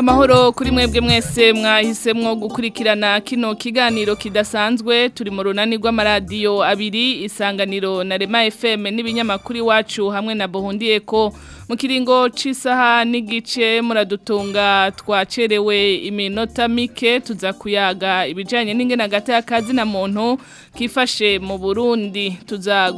amahoro kuri mwebwe mwese mwahisemwo gukurikirana kino kiganiro kidasanzwe turi mu runani rw'amaradiyo abiri isanganiro na rema fm n'ibinyamakuru iwacu hamwe na bohundiye ko mu kiringo c'isaha n'igice muradutunga twacerewe iminota mike tuza kuyaga ibijanye n'ingene hagati y'akazi na muntu kifashe mu burundi tuza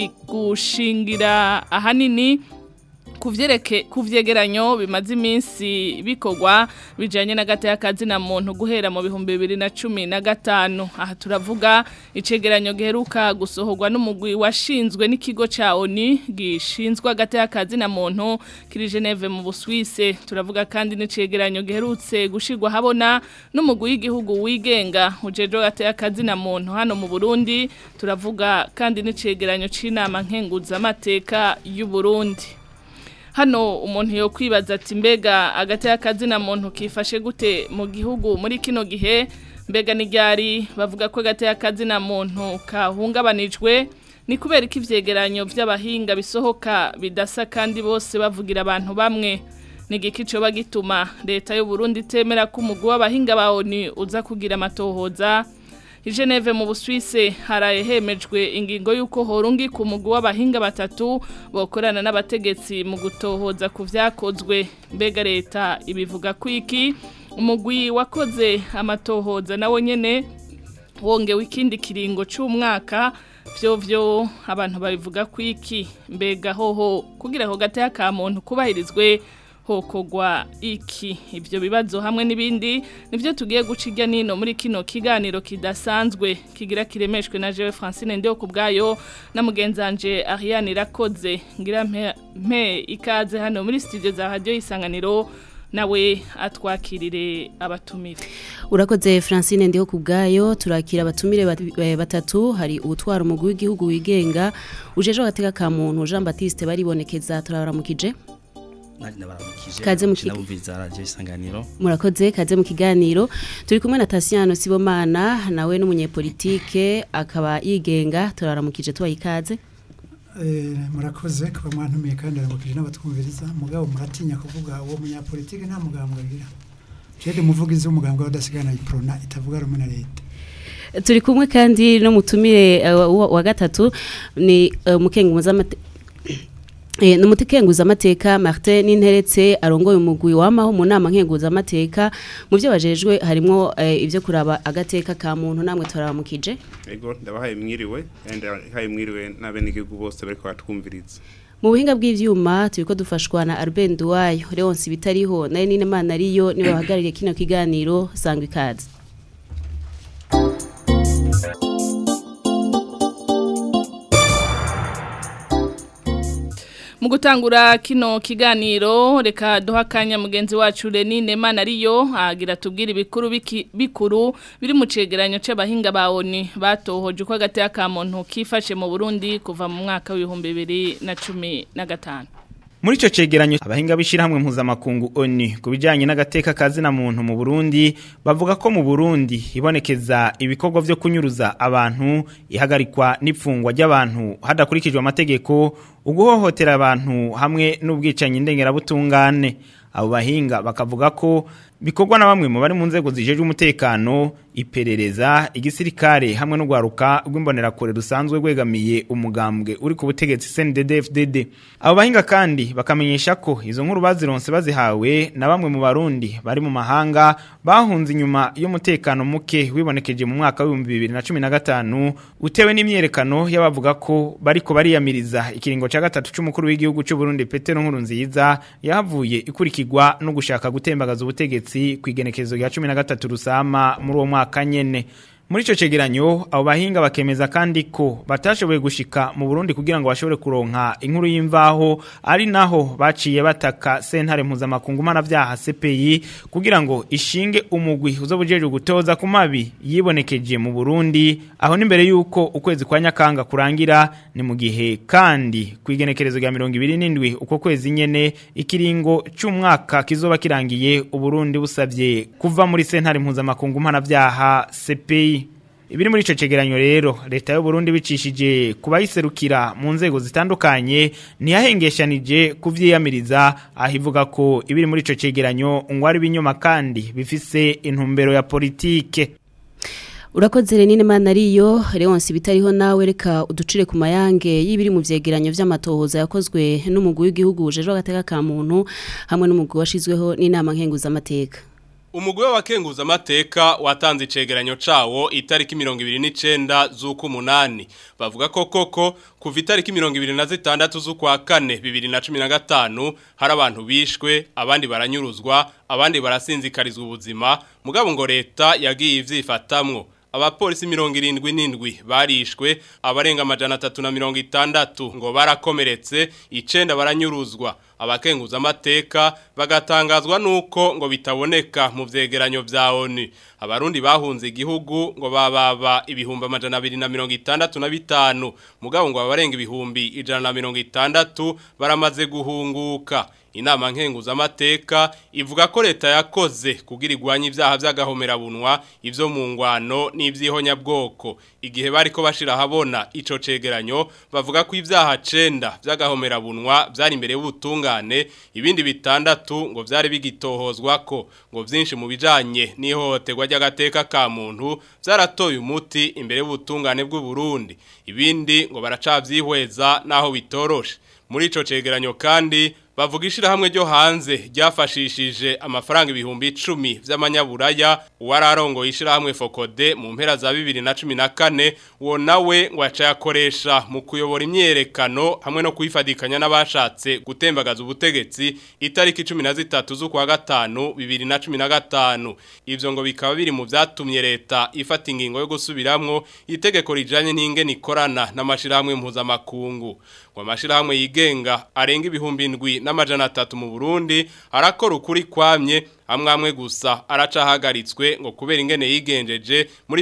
gushingira ahanini kuvyereke kuvyegeranyo bimaze iminsi bikorwa bijanye n'agati y'akazi na muntu guhera mu bihumbi bibiri na cumi na gatanu aha turavuga icegeranyo giheruka gusohorwa n'umugwi washinzwe n'ikigo ca ONU gishinzwe agati y'akazi na muntu kiri Geneve mu Busuwise turavuga kandi n'icegeranyo giherutse gushirwa habona n'umugwi w'igihugu wigenga ujeje agati y'akazi na muntu hano mu Burundi turavuga kandi n'icegeranyo c'inama nkenguza amateka y'u Burundi hano umuntu yo kwibaza ati mbega agati y'akazi na muntu kifashe gute mu gihugu muri kino gihe mbega n'iryari bavuga ko agati y'akazi na muntu kahungabanijwe ni kubera ko ivyegeranyo vy'abahinga bisohoka bidasa kandi bose bavugira abantu bamwe ni igiki coba gituma leta y'u Burundi itemera ko umugwi w'abahinga ba ONU uza kugira amatohoza I Geneve mu Busuwise haraye hemejwe ingingo yuko horungi ku mugwi w'abahinga batatu bokorana n'abategetsi mu gutohoza ku vyakozwe mbega leta ibivuga kwiki umugwi wakoze amatohoza nawo nyene wongewe ikindi kiringo c'umwaka vyo vyo abantu babivuga kwiki mbega hoho kugira ho gate ka muntu kubahirizwe hokogwa iki ibyo bibazo hamwe n'ibindi nivyo tugiye guciga nino muri kino kiganiro kidasanzwe kigira kiremeshwe na Jewe Francine ndio kubgayo na mugenzanje Ariane Rakoze ngira mpe, mpe ikaze hano muri studio za radio isanganiro nawe atwakirire abatumire urakoze Francine ndiho kubgayo turakira abatumire batatu hari ubutwara umugwi w'igihugu wigenga ujeje agateka ka muntu Jean Baptiste baribonekeza turabaramukije kaze mu kiganiro murakoze kaze mu kiganiro turi kumwe na Tasiano Sibomana nawe n'umunyepolitike akaba yigenga turaramukije tubaye ikaze eh murakoze kuba mwantumiye kandi aramukije n'abatwumviriza mugabo muratinya kuvuga uwo munyapolitike nta mugambwe agira jede muvugizi w'umugambwe wadasigana iprona itavuga rumwe na leta turi kumwe kandi no mutumire uh, wa gatatu ni umukengu uh, muzamate E, numutekenguza amateka Martin Ninteretse arongoye umugwi wamaho mu nama nkenguza amateka mu byo bajejwe harimo e, ivyo kuraba agateka ka muntu namwe toramukije Ego ndabahaye mwiriwe kandi haye mwiriwe n'abenegihugu bose bariko batwumviriza mu buhinga bw'ivyuma turiko dufashwa na Albert Duwayo Leonce bitariho naye nine mana ariyo niwe bahagarariye kino kiganiro sangwa ikaze mu gutangura kino kiganiro reka duha akanya mugenzi wacu Renine Mana ariyo agira tubwire ibikuru bikuru biri mu cegeranyo c'abahinga ba ONU batohoje uko agati ka muntu kifashe mu Burundi kuva mu mwaka w'ibihumbi bibiri na cumi na gatanu muri ico cegeranyo abahinga bishirahamwe mpuzamakungu ONU kubijanye n'agateka kazi na muntu mu Burundi bavuga ko mu Burundi ibonekeza ibikorwa vyo kunyuruza abantu ihagarikwa n'ipfungwa ry'abantu hadakurikijwe amategeko uguhohotera abantu hamwe n'ubwicanyi ndengerabutungane abo bahinga bakavuga ko bikorwa na bamwe mu bari mu nzego zijejwe umutekano iperereza igisirikare hamwe no gwaruka rw'imbonerakure rusanzwe rwegamiye umugambwe uri ku butegetsi CNDD-FDD abo bahinga kandi bakamenyesha ko izo nkuru bazironse bazihawe na bamwe mu barundi bari mu mahanga bahunze inyuma y'umutekano muke wibonekeje mu mwaka wa 2015 utewe n'imyerekano y'abavuga ko bariko bariyamiriza ikiringo ca gatatu c'umukuru w'igihugu c'u Burundi Petero Nkurunziza yahavuye ikurikirwa no gushaka gutembagaza ubutegetsi kwigenekezo rya 13 rusama muri uwo mwaka nyene muri ico cegeranyo abo bahinga bakemeza kandi ko batashoboye gushika mu Burundi kugira ngo bashobore kuronka inkuru y'imvaho ari naho baciye bataka sentare mpuzamakungu mana vyaha CPI kugira ngo ishinge umugwi uzobujeje gutoza ku mabi yibonekeje mu Burundi aho nimbere yuko ukwezi kwa nyakanga kurangira ni mu gihe kandi kwigenekerezo rya 27 uko kwezi nyene ikiringo c'umwaka kizoba kirangiye uburundi busavye kuva muri sentare mpuzamakungu mana vyaha CPI ibiri muri ico cegeranyo rero leta y'u Burundi bicishije kubayiserukira mu nzego zitandukanye ntiyahengeshanije kuvyiyamiriza aho ivuga ko ibiri muri ico cegeranyo ngwari binyoma kandi bifise intumbero ya politike urakoze renine mana ariyo leonce bitariho nawe reka uducire ku mayange y'ibiri mu vyegeranyo vy'amatohoza yakozwe n'umugwi w'igihugu ujejwe agateka ka muntu hamwe n'umugwi washizweho n'inama nkenguzamateka Umugwi w'abakenguza amateka watanze icegeranyo cawo itariki 29 z'uko umunani bavuga ko koko kuva itariki 26 z'ukwa kane 2015 hari abantu bishwe abandi baranyuruzwa abandi barasinzikarizwa ubuzima mugabo ngo leta yagiye ivyifatamwo abapolisi mirongo irindwi n'indwi barishwe abarenga amajana atatu na mirongo itandatu ngo barakomeretse icenda baranyuruzwa abakenguza amateka bagatangazwa nuko ngo bitaboneka mu vyegeranyo vya ONU abarundi bahunze igihugu ngo bababa ibihumbi amajana abiri na mirongo itandatu na bitanu mugabo ngo abarenga ibihumbi ijana na mirongo itandatu baramaze guhunguka inama nkenguza amateka ivuga ko leta yakoze kugira igwanye ibyaha by'agahomerabunwa ivyo mu ngwano n'ivyihonyabwoko igihe bariko bashira habona ico cegeranyo bavuga ko ibyaha 9 by'agahomerabunwa byari imbere y'ubutungane ibindi bitandatu ngo byari bigitohozwa ko ngo byinshi mu bijanye n'ihohoterwa ry'agateka ka muntu byaratoye umuti imbere y'ubutungane bw'u Burundi ibindi ngo baracavyihweza naho bitoroshe muri ico cegeranyo kandi bavuga ishirahamwe ryo hanze ryafashishije amafaranga ibihumbi icumi vy'amanyaburaya uwararongo ishirahamwe Fokode mu mpera za 2014 uwo nawe ngo yacayakoresha mu kuyobora imyerekano hamwe no kuyifadikanya n'abashatse gutembagaza ubutegetsi itariki 13 z'ukwa gatanu 2015 ivyo ngo bikaba biri mu vyatumye leta ifata ingingo yo gusubiramwo itegeko rijanye n'ingene ikorana n'amashirahamwe mpuzamakungu ngo amashirahamwe yigenga arenga ibihumbi indwi n'amajana atatu mu Burundi arakora ukuri kwamye amwe amwe gusa aracahagaritswe ngo kubera ingene yigenjeje muri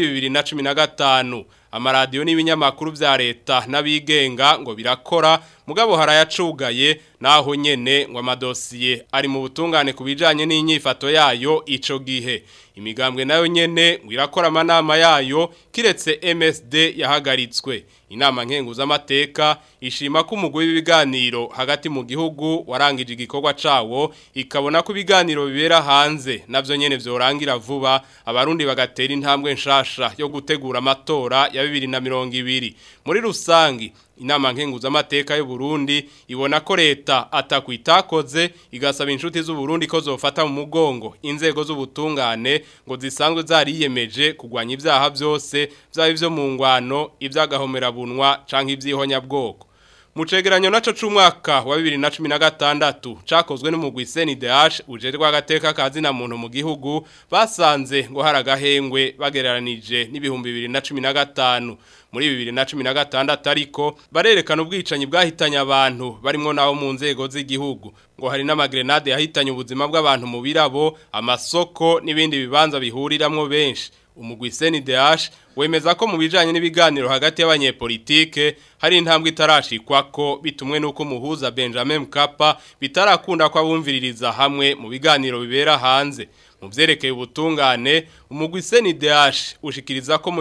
2015 amaradiyo n'ibinyamakuru vya leta n'abigenga ngo birakora mugabo harayacugaye naho nyene ngo amadosiye ari mu butungane kubijanye n'inyifato yayo ico gihe imigambwe nayo nyene ngo irakora amanama yayo kiretse MSD yahagaritswe inama nkenguza amateka ishima ko umugwi w'ibiganiro hagati mu gihugu warangije igikorwa cawo ikabona ko ibiganiro bibera hanze navyo nyene vyorangira vuba abarundi bagatera intambwe nshasha yo gutegura amatora ya 2020 muri rusangi inama nkenguza amateka y'u Burundi ibona ko leta atakwitakoze igasaba inshuti z'u Burundi ko zofata mu mugongo inzego z'ubutungane ngo zisanzwe zariyemeje kugwanya ibyaha byose byaba ivyo mu ngwano iby'agahomerabunwa canke ivy'ihonyabwoko mu cegeranyo naco c'umwaka wa 2016 cakozwe n'umugwi CNDH ujerwa agateka kazi na muntu mu gihugu basanze ngo haragahengwe bagereranije n'ibihumbi 2015 muri 2016 ariko barerekana ubwicanyi bwahitanye abantu barimo naho mu nzego z'igihugu ngo hari n'amagrenade yahitanye ubuzima bw'abantu mu birabo amasoko n'ibindi bibanza bihuriramwo benshi umugwi CNDH wemeza ko mu bijanye n'ibiganiro hagati y'abanyepolitike hari intambwe itarashikwa ko bitumwe nuko muhuza Benjamin Mkapa bitarakunda kwa bumviririza hamwe mu biganiro bibera hanze mu vyerekeye ubutungane umugwi CNDH ushikiriza ko mu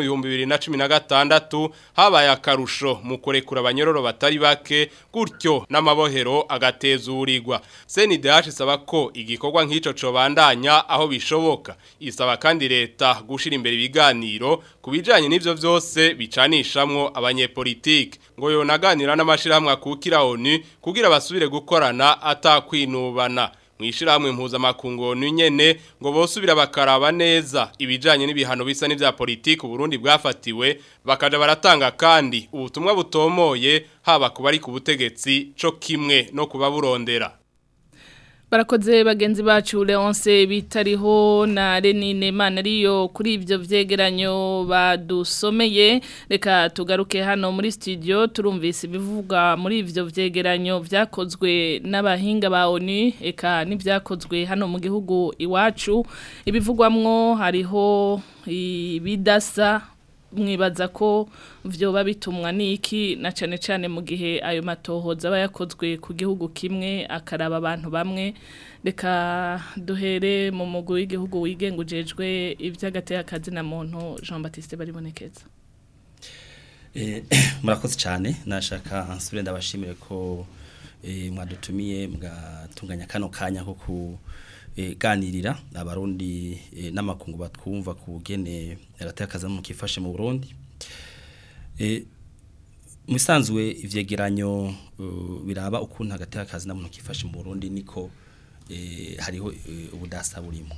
2016 habaye akarusho mu kurekura abanyororo batari bake gutyo n'amabohero agatezurirwa CNDH isaba ko igikorwa nk'ico cobandanya aho bishoboka isaba kandi leta gushira imbere ibiganiro kubijanye n'ivyo vyose bicanishamwo abanyepolitike ngo yonaganira n'amashirahamwe akukira ONU kugira basubire gukorana atakwinubana mwishirahamwe mpuzamakungu nyene ngo bosubira bakaraba neza ibijanye n'ibihano bisa n'ivya politiki Burundi bwafatiwe bakaja baratanga kandi ubutumwa butomoye haba kubari ku butegetsi co kimwe no kuba burondera Barakoze bagenzi bacu Leonce bitariho na Renine Manariyo kuri ivyo vyegeranyo badusomeye reka tugaruke hano muri studio turumvise ibivuga muri ivyo vyegeranyo vyakozwe n'abahinga ba ONU eka n'ivyakozwe hano mu gihugu iwacu ibivugwamwo hariho ibidasa mwibaza ko vyoba bitumwa niki na cane cane mu gihe ayo matohoza aba yakozwe ku gihugu kimwe akaraba abantu bamwe reka duhere mu mugwi w'igihugu wigenga ujejwe ivy'agateka kazi na muntu Jean Baptiste baribonekeza Eh, murakoze cyane nashaka nsubire ndabashimire ko eh, mwadutumiye mugatunganya kano kanya ko kuganirira abarundi eh, n'amakungu batwumva ku bugene agateka mu kifashe mu Burundi eh, musanzwe ivyegeranyo uh, biraba ukuntu agateka kazi muntu kifashe mu Burundi niko eh, hariho eh, ubudasa burimo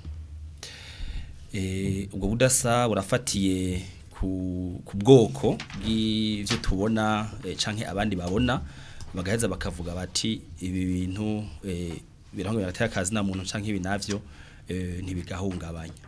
eh, ubwo budasa burafatiye ku, ku bwoko bw'ivyo tubona eh, canke abandi babona bagaheza bakavuga bati ibi bintu eh, birango biratera kazi na muntu canke ibi navyo eh, ntibigahungabanya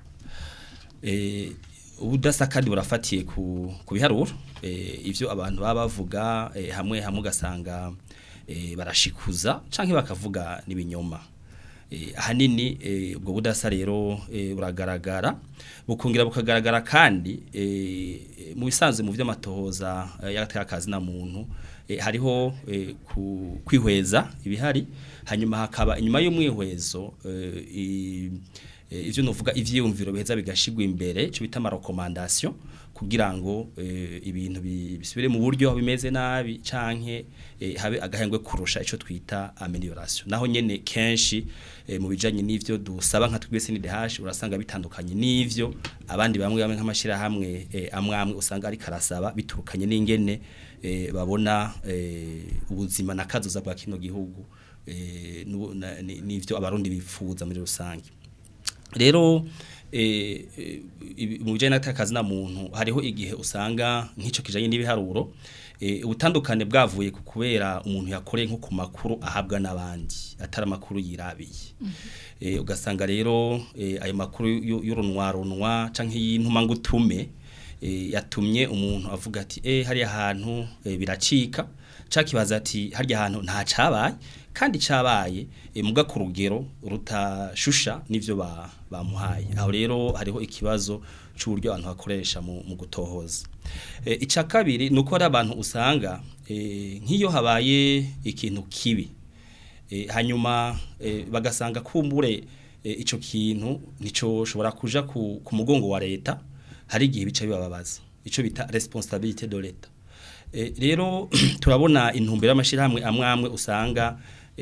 eh, ubudasa kandi burafatiye ku, ku biharuro eh, ivyo abantu baba bavuga eh, hamwe hamwe ugasanga eh, barashikuza canke bakavuga n'ibinyoma eh, ahanini eh, ubwo budasa rero eh, buragaragara bukungira bukagaragara kandi eh, mu bisanzwe mu vy'amatohoza eh, y'agateka kazi na muntu eh, hariho eh, ku, kwihweza ibihari hanyuma hakaba inyuma y'umwihwezo eh, i- eh, ivyo novuga ivyiyumviro biheza bigashigwa imbere cyo bita recommandation kugira ngo eh, ibintu bi- bisubire mu buryo aho bimeze nabi canke eh, habe agahengwe kurusha ico twita amelioration naho nyene kenshi eh, mu bijanye n'ivyo dusaba nka twese ni DH urasanga bitandukanye n'ivyo abandi bamwe bamwe nk'amashira hamwe eh, amwe amwe usanga ari karasaba biturukanye n'ingene eh, babona eh, ubuzima nakazoza bwa kino gihugu eh, n'ubu- na- ni- n'ivyo abarundi bifuza muri rusange rero eh, eh, ibi- mu bijanye n'akazi na muntu hariho igihe usanga nk'ico kijanye n'ibiharuro eh, ubutandukane bwavuye ku kubera umuntu yakoreye nko ku makuru ahabwa n'abandi atari amakuru yirabiye eh, ugasanga rero eh, ayo makuru y'u- y'urunwarunwa canke y'intuma ngutume eh, yatumye umuntu avuga ati eh hariya hantu eh, biracika cakibaza ati harya hantu nta cabaye kandi cabaye e, muga ku rugero rutashusha nivyo ba, bamuhaye aho rero hariho ikibazo c'uburyo abantu bakoresha mu, mu gutohoza e, ica kabiri nuko hari abantu usanga e, nk'iyo habaye ikintu kibi e, hanyuma e, bagasanga kumbure e, ico kintu nico shobora kuja ku, ku mugongo wa leta hari igihe bica bibababaza ico bita responsabilité de l'État e, rero turabona intumbero y'amashirahamwe amwe amwe usanga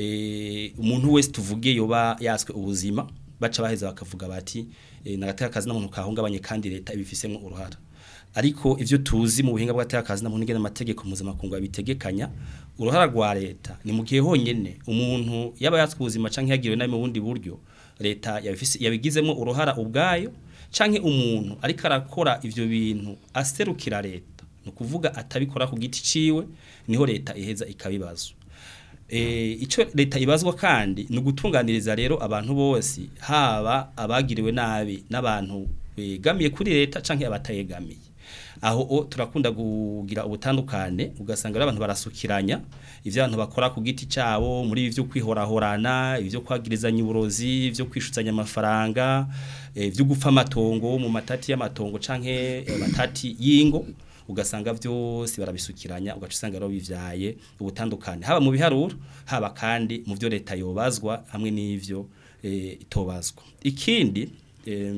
e, umuntu wese tuvuge yoba yaswe ubuzima baca baheza bakavuga bati e, nagateka kazi n'umuntu kahungabanye kandi leta ibifisemo uruhara ariko ivyo tuzi mu buhinga bw'agateka kazi n'umuntu ngene amategeko mpuzamakungu abitegekanya uruhara rwa leta ni mu gihe honyene umuntu yaba yatswe ubuzima canke yagiriwe nabi mu bundi buryo leta yabifise yabigizemo uruhara ubwayo canke umuntu ariko arakora ivyo bintu aserukira leta ni ukuvuga atabikora ku giti ciwe niho leta iheza ikabibazwa e, ico leta ibazwa kandi ni ugutunganiriza rero abantu bose haba abagiriwe nabi n'abantu begamiye kuri leta canke abatayegamiye aho o, turakunda kugira ubutandukane ugasanga rero abantu barasukiranya ivyo abantu bakora ku giti cabo muri ivyo kwihorahorana ivyo kwagirizanya uburozi ivyo kwishutsanya amafaranga ivyo gupfa amatongo mu matati y'amatongo canke eh, matati y'ingo ugasanga byose barabisukiranya ugaca usanga rero bivyaye ubutandukane haba mu biharuro haba kandi mu byo leta yobazwa hamwe n'ivyo e, itobazwa ikindi e,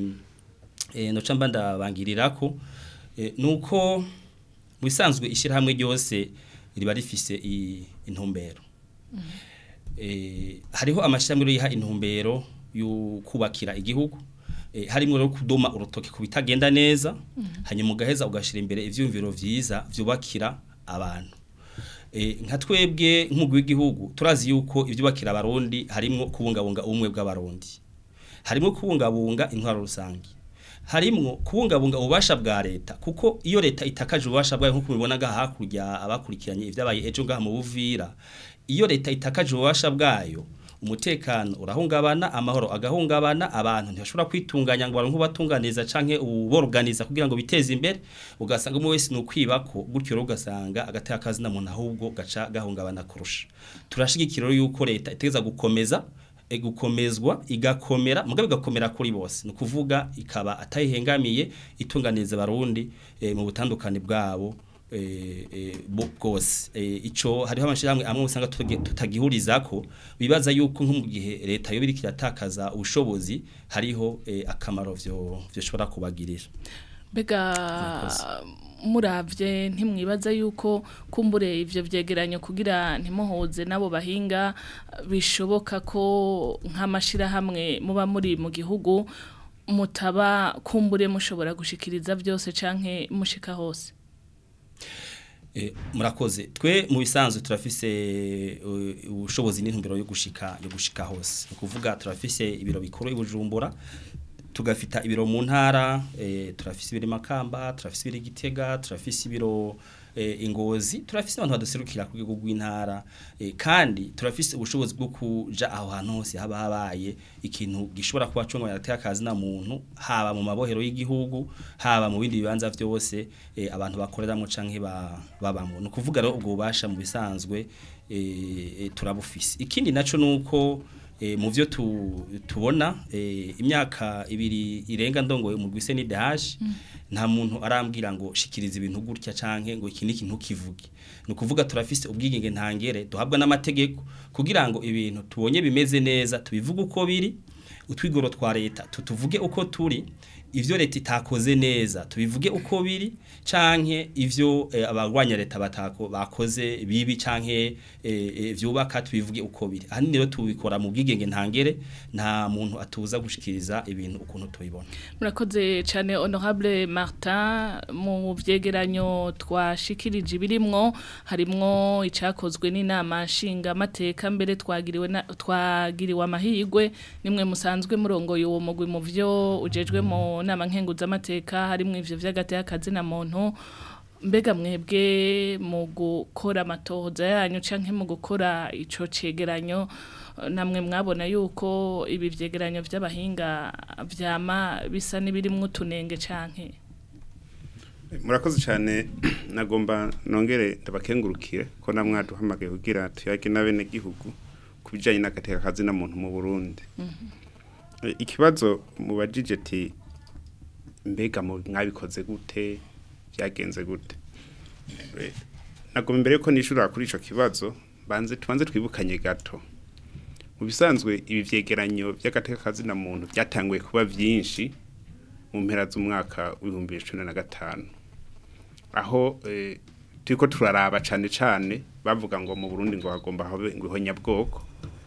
e, noca mba ndabangirirako e, nuko mu bisanzwe ishyirahamwe ryose riba rifise i- intumbero e, hariho amashyirahamwe yiha intumbero yo kubakira igihugu e, harimo rero kudoma urutoki ku bitagenda neza hanyuma ugaheza ugashira imbere ivyumviro vyiza vyubakira abantu e, nka twebwe nk'umugwi w'igihugu turazi yuko ivyubakira abarundi harimwo kubungabunga ubumwe bw'abarundi harimwo kubungabunga intwaro rusange harimwo kubungabunga ububasha bwa leta kuko iyo leta itakaje ububasha bwayo nk'uko mubibona ngaha hakurya abakurikiranye ivyabaye ejo ngaha mu buvira iyo leta itakaje ububasha bwayo umutekano urahungabana amahoro agahungabana abantu ntibashobora kwitunganya ngo baronke ubatunganiza canke uboroganiza kugira ngo biteze imbere ugasanga umwe wese nukwibako gutyo rero ugasanga agateka kazi na muntu ahubwo gaca gahungabana kurusha turashigikira rero yuko leta itegeza gukomeza e, gukomezwa igakomera mugabe igakomera kuri bose ni ukuvuga ikaba atayihengamiye itunganiza abarundi e, mu butandukane bwabo eh, eh, bo- bwose eh, ico hariho amashirahamwe amwe usanga tuge- tutagihurizako bibaza yuko nko mu gihe leta yo biriko iratakaza ubushobozi hariho eh, akamaro vyo vyoshobora kubagirira Bega muravye ntimwibaza yuko kumbure ivyo vyegeranyo kugira ntimuhoze nabo bahinga bishoboka ko nk'amashirahamwe muba muri mu gihugu mutaba kumbure mushobora gushikiriza byose canke mushika hose Eh, murakoze twe mu bisanzwe turafise eh, ubushobozi n'intumbero yo gushika yo gushika hose ni ukuvuga turafise ibiro bikuru i Bujumbura tugafita ibiro mu ntara eh, turafise ibiro i Makamba turafise ibiro i Gitega turafise ibiro eh, ingozi turafise abantu baduserukira ku rwego rw'intara eh, kandi turafise ubushobozi bwo kuja aho hantu hose haba habaye ikintu gishobora kuba cyo yateye akazi na muntu haba mu mabohero y'igihugu haba mu bindi bibanza vyose eh, abantu bakoreramo canke ba, babamo no kuvuga rero ubwo bubasha mu bisanzwe eh, eh, turabufise ikindi naco nuko eh, mu vyo tu, tubona eh, imyaka ibiri irenga ndongoye mu gwise ni DH nta muntu arambwira ngo shikiriza ibintu gutya canke ngo iki niki ntukivuge no kuvuga turafise ubwigenge ntangere duhabwa n'amategeko kugira ngo ibintu tubonye bimeze neza tubivuge uko biri utwigoro twa leta tutuvuge uko turi ivyo leta itakoze neza tubivuge uko biri canke ivyo eh, abagwanya leta batako bakoze bibi canke eh, eh, vyubaka tubivuge uko biri ahanini rero tubikora mu bwigenge ntangere nta muntu atuza gushikiriza ibintu ukuntu tubibona murakoze cyane honorable Martin mu vyegeranyo twashikirije birimwo harimwo icakozwe n'inama nshinga mateka mbere twagiriwe na- twagiriwe amahigwe nimwe musanzwe murongoye uwo mugwi mu vyo ujejwe mu nama nkenguza amateka harimwo ivyo vy'agati y'akazi na muntu mbega mwebwe mu gukora amatohoza yanyu canke mu gukora ico cegeranyo eh, namwe mwabona yuko ibi vyegeranyo vy'abahinga vyama bisa n'ibirimwo utunenge canke murakoze cyane nagomba nongere ndabakengurukire ko namwaduhamagaye kugira tuyage n'abene gihugu ku bijyanye n'agateka kazi na muntu mu Burundi Eh, ikibazo mubajije ati mbega mu- mwabikoze gute byagenze gute Eh, nagomba imbere yuko nishura kuri ico kibazo banze tubanze twibukanye gato mu bisanzwe ibi vyegeranyo by'agateka kazi na muntu byatanguye kuba vyinshi mu mpera z'umwaka w'ibihumbi bibiri na cumi na gatanu aho eh, turiko turaraba cane cane bavuga ngo mu Burundi ngo hagomba habe ngo ihonyabwoko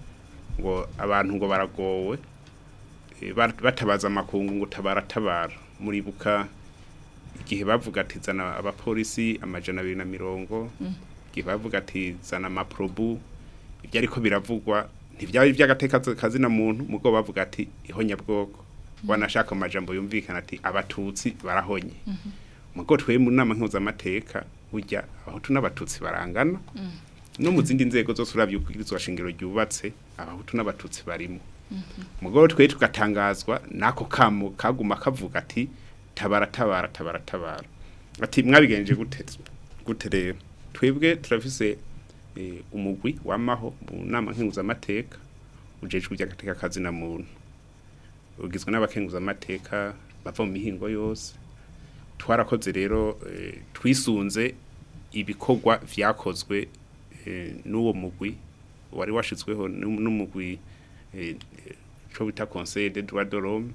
ngo abantu ngo baragowe eh, bat- batabaza amakungu ngo tabaratabara muribuka igihe bavuga ati zana abapolisi amajana abiri na mirongo igihe bavuga ati zana amaprobu ibyo ariko biravugwa ntibyaba iby'agateka kazi na muntu mugo bavuga ati ihonyabwoko wanashaka amajambo yumvikana ati abatutsi barahonye mugo twe mu nama nkuzamateka burya abahutu n'abatutsi barangana no mu zindi nzego zose uravye ubwirizwa shingiro ryubatse abahutu n'abatutsi barimo mugo twe tugatangazwa nako kamo kaguma kavuga ati tabara tabara tabara tabara ati mwabigenje gute gute rero twebwe turafise eh, umugwi wamaho mu nama nkenguzamateka ujejwe iby'agateka kazi na muntu ugizwe n'abakenguzamateka bava mu mihingo yose twarakoze rero eh, twisunze ibikorwa vyakozwe eh, n'uwo mugwi wari washizweho n'um- n'umugwi eh, eh, co bita conseil des droits de l'homme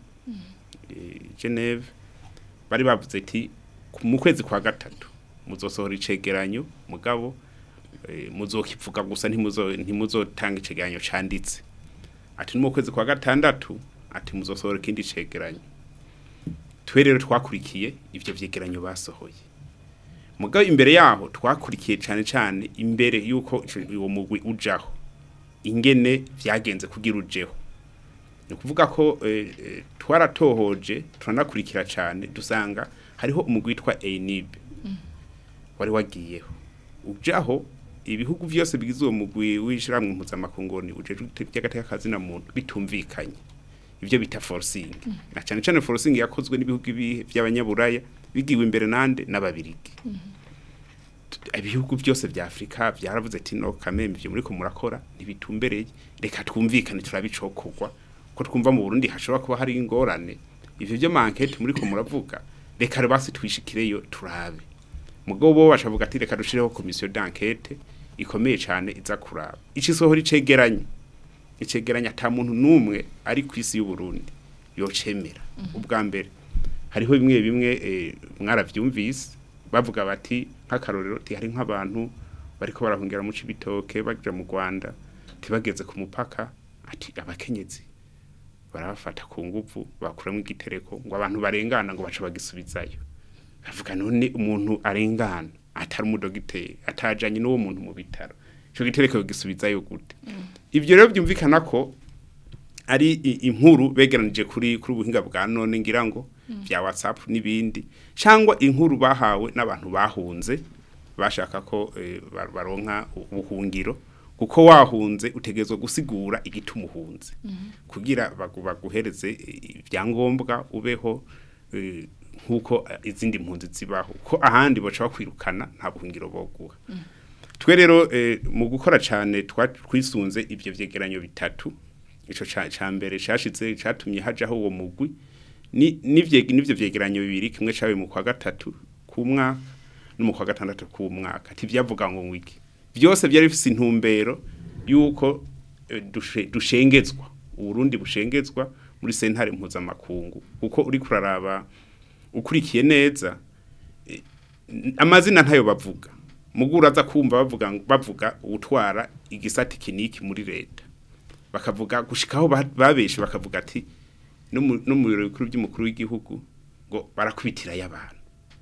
eh, Geneve bari bavuze ati ku- mu kwezi kwa gatatu muzosohora icegeranyo mugabo eh, muzokivuga gusa ntimuzo ntimuzotanga icegeranyo canditse ati no mu kwezi kwa gatandatu ati muzosohora ikindi cegeranyo twe rero twakurikiye ivyo vyegeranyo basohoye mugabo imbere yaho twakurikiye cane cane imbere yuko ico- uwo mugwi ujaho ingene vyagenze kugira ujeho ni ukuvuga ko eh, eh, twaratohoje turanakurikira cyane dusanga hariho umugwi witwa ENIB wari wagiyeho ujaho ibihugu byose bigize uwo mugwi w'ishiramwe mpuzamakungoni ujejwe by'agateka kazi na muntu bitumvikanye ibyo bita forcing na cyane cyane forcing yakozwe n'ibihugu ibihe by'abanyaburaya bigiwe imbere nande n'ababirigi ibihugu byose vya Afrika byaravuze ati no kameme ivyo muri ko murakora ntibitumbereye reka twumvikane turabicokorwa ko twumva mu Burundi hashobora kuba hari ingorane ivyo byo mankete muri ko muravuga reka basi twishikireyo turabe mugabo bo bashavuga ati reka dushireho commission d'enquête ikomeye cyane iza kuraba ikisohora icegeranye icegeranya ata muntu numwe ari ku isi y'u Burundi yocemera ubwa mbere hariho bimwe bimwe eh, mwaravyumvise bavuga bati nk'akarorero ti hari nk'abantu bariko barahungira mu cibitoke bagira mu Rwanda tibageze ku mupaka ati abakenyezi barabafata ku nguvu bakuramo igitereko ngo abantu barengana ngo baca bagisubizayo bavuga none umuntu arengana atari umudogiteri atajanye n'uwo muntu mu bitaro ico gitereko gisubizayo gute ivyo rero byumvikana ko ari i- inkuru begeranije kuri kuri ubuhinga bwa none ngira ngo vya WhatsApp n'ibindi cyangwa inkuru bahawe n'abantu bahunze bashaka ko eh, bar- baronka ubuhungiro kuko wahunze utegezwe gusigura igituma uhunze kugira bagu- baguhereze eh, ibyangombwa ubeho eh, nkuko eh, izindi mpunzi zibaho ko ahandi baca bakwirukana nta buhungiro boguha twe rero eh, mu gukora cyane twa- twisunze ibyo vyegeranyo bitatu ico ca ca mbere cashize catumye hajaho uwo mugwi ni nivye nivyo vyegeranyo bibiri kimwe cabe mu kwa gatatu ku mwaka no mu kwa gatandatu ku mwaka tivyavuga ngo ngwiki byose byari bifise intumbero yuko eh, dushe- dushengezwa uburundi bushengezwa muri sentare mpuzamakungu kuko uri kuraraba ukurikiye neza eh, amazina ntayo bavuga mugura aza kumva bavuga bavuga utwara igisati kiniki muri leta bakavuga gushikaho ba- babeshe bakavuga ati no mu no mu biro bikuru by'umukuru w'igihugu ngo barakubitira y'abantu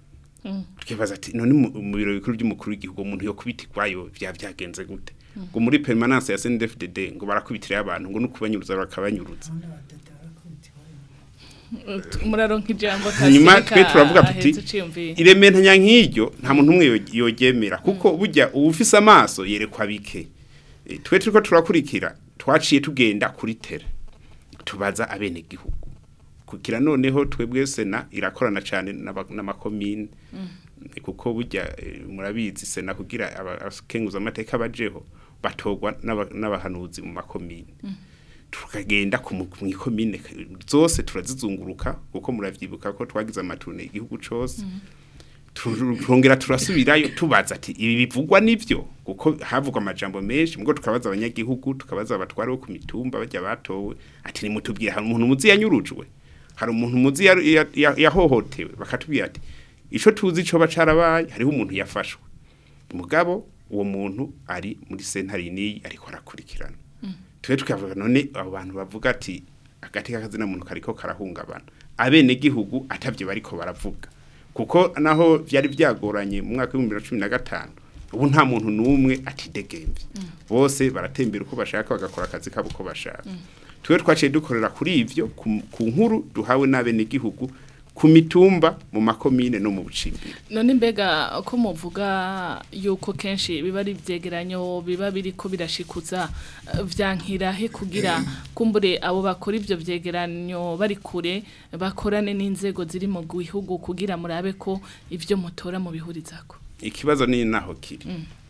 twibaza ati none mu mu biro bikuru by'umukuru w'igihugu umuntu yo kubitirwayo bya byagenze gute ngo muri permanence ya CNDD-FDD ngo barakubitira y'abantu ngo nukubanyuruza bakabanyuruza muraronka ijambo hanyuma twe turavuga tuti ahetse uciyumviye. irementanya nk'iryo nta muntu umwe yo- yogemera kuko burya uwufise amaso yerekwa bike Eh, twe turiko turakurikira twaciye tugenda kuri tere tubaza abene gihugu kugira noneho twebwe sena irakorana cyane n'aba- n'amakomine Eh, kuko burya eh, murabizi sena kugira abakenguza amateka bajeho batogwa n'aba- n'abahanuzi mu makomine tukagenda ku mu- mw'ikomine zose turazizunguruka kuko muravyibuka ko twagize amatune igihugu cose turongera turasubirayo tubaza ati ibi bivugwa nivyo kuko havugwa amajambo menshi mubwo tukabaza abanyagihugu tukabaza abatware bo ku mitumba bajya batowe ati nimutubwire hari umuntu muzi yanyurujwe hari umuntu muzi ya- ya- ya- yahohotewe bakatubwira ati ico tuzi co bacarabaye hariho umuntu yafashwe mugabo uwo muntu ari muri sentare niyi ariko arakurikirana twe tukavuga none abo bantu bavuga ati agati k'akazina muntu kariko karahungabana abene gihugu atavyo bariko baravuga kuko naho vyari vyagoranye mu mwaka w'ibihumbi bibiri na cumi na gatanu ubu nta muntu n'umwe atidegemvye bose baratembera uko bashaka bagakora akazi kabo uko bashaka twe twaciye dukorera kuri ivyo ku ku nkuru duhawe n'abene gihugu ku mitumba mu makomine no mu bucimbiri none mbega ko muvuga yuko kenshi biba ari ibyegeranyo biba biriko birashikuza eh, vyankira he kugira kumbure abo bakora ivyo vyegeranyo bari kure bakorane n'inzego ziri mu gihugu kugira murabe ko ivyo mutora mu bihurizako ikibazo ni naho kiri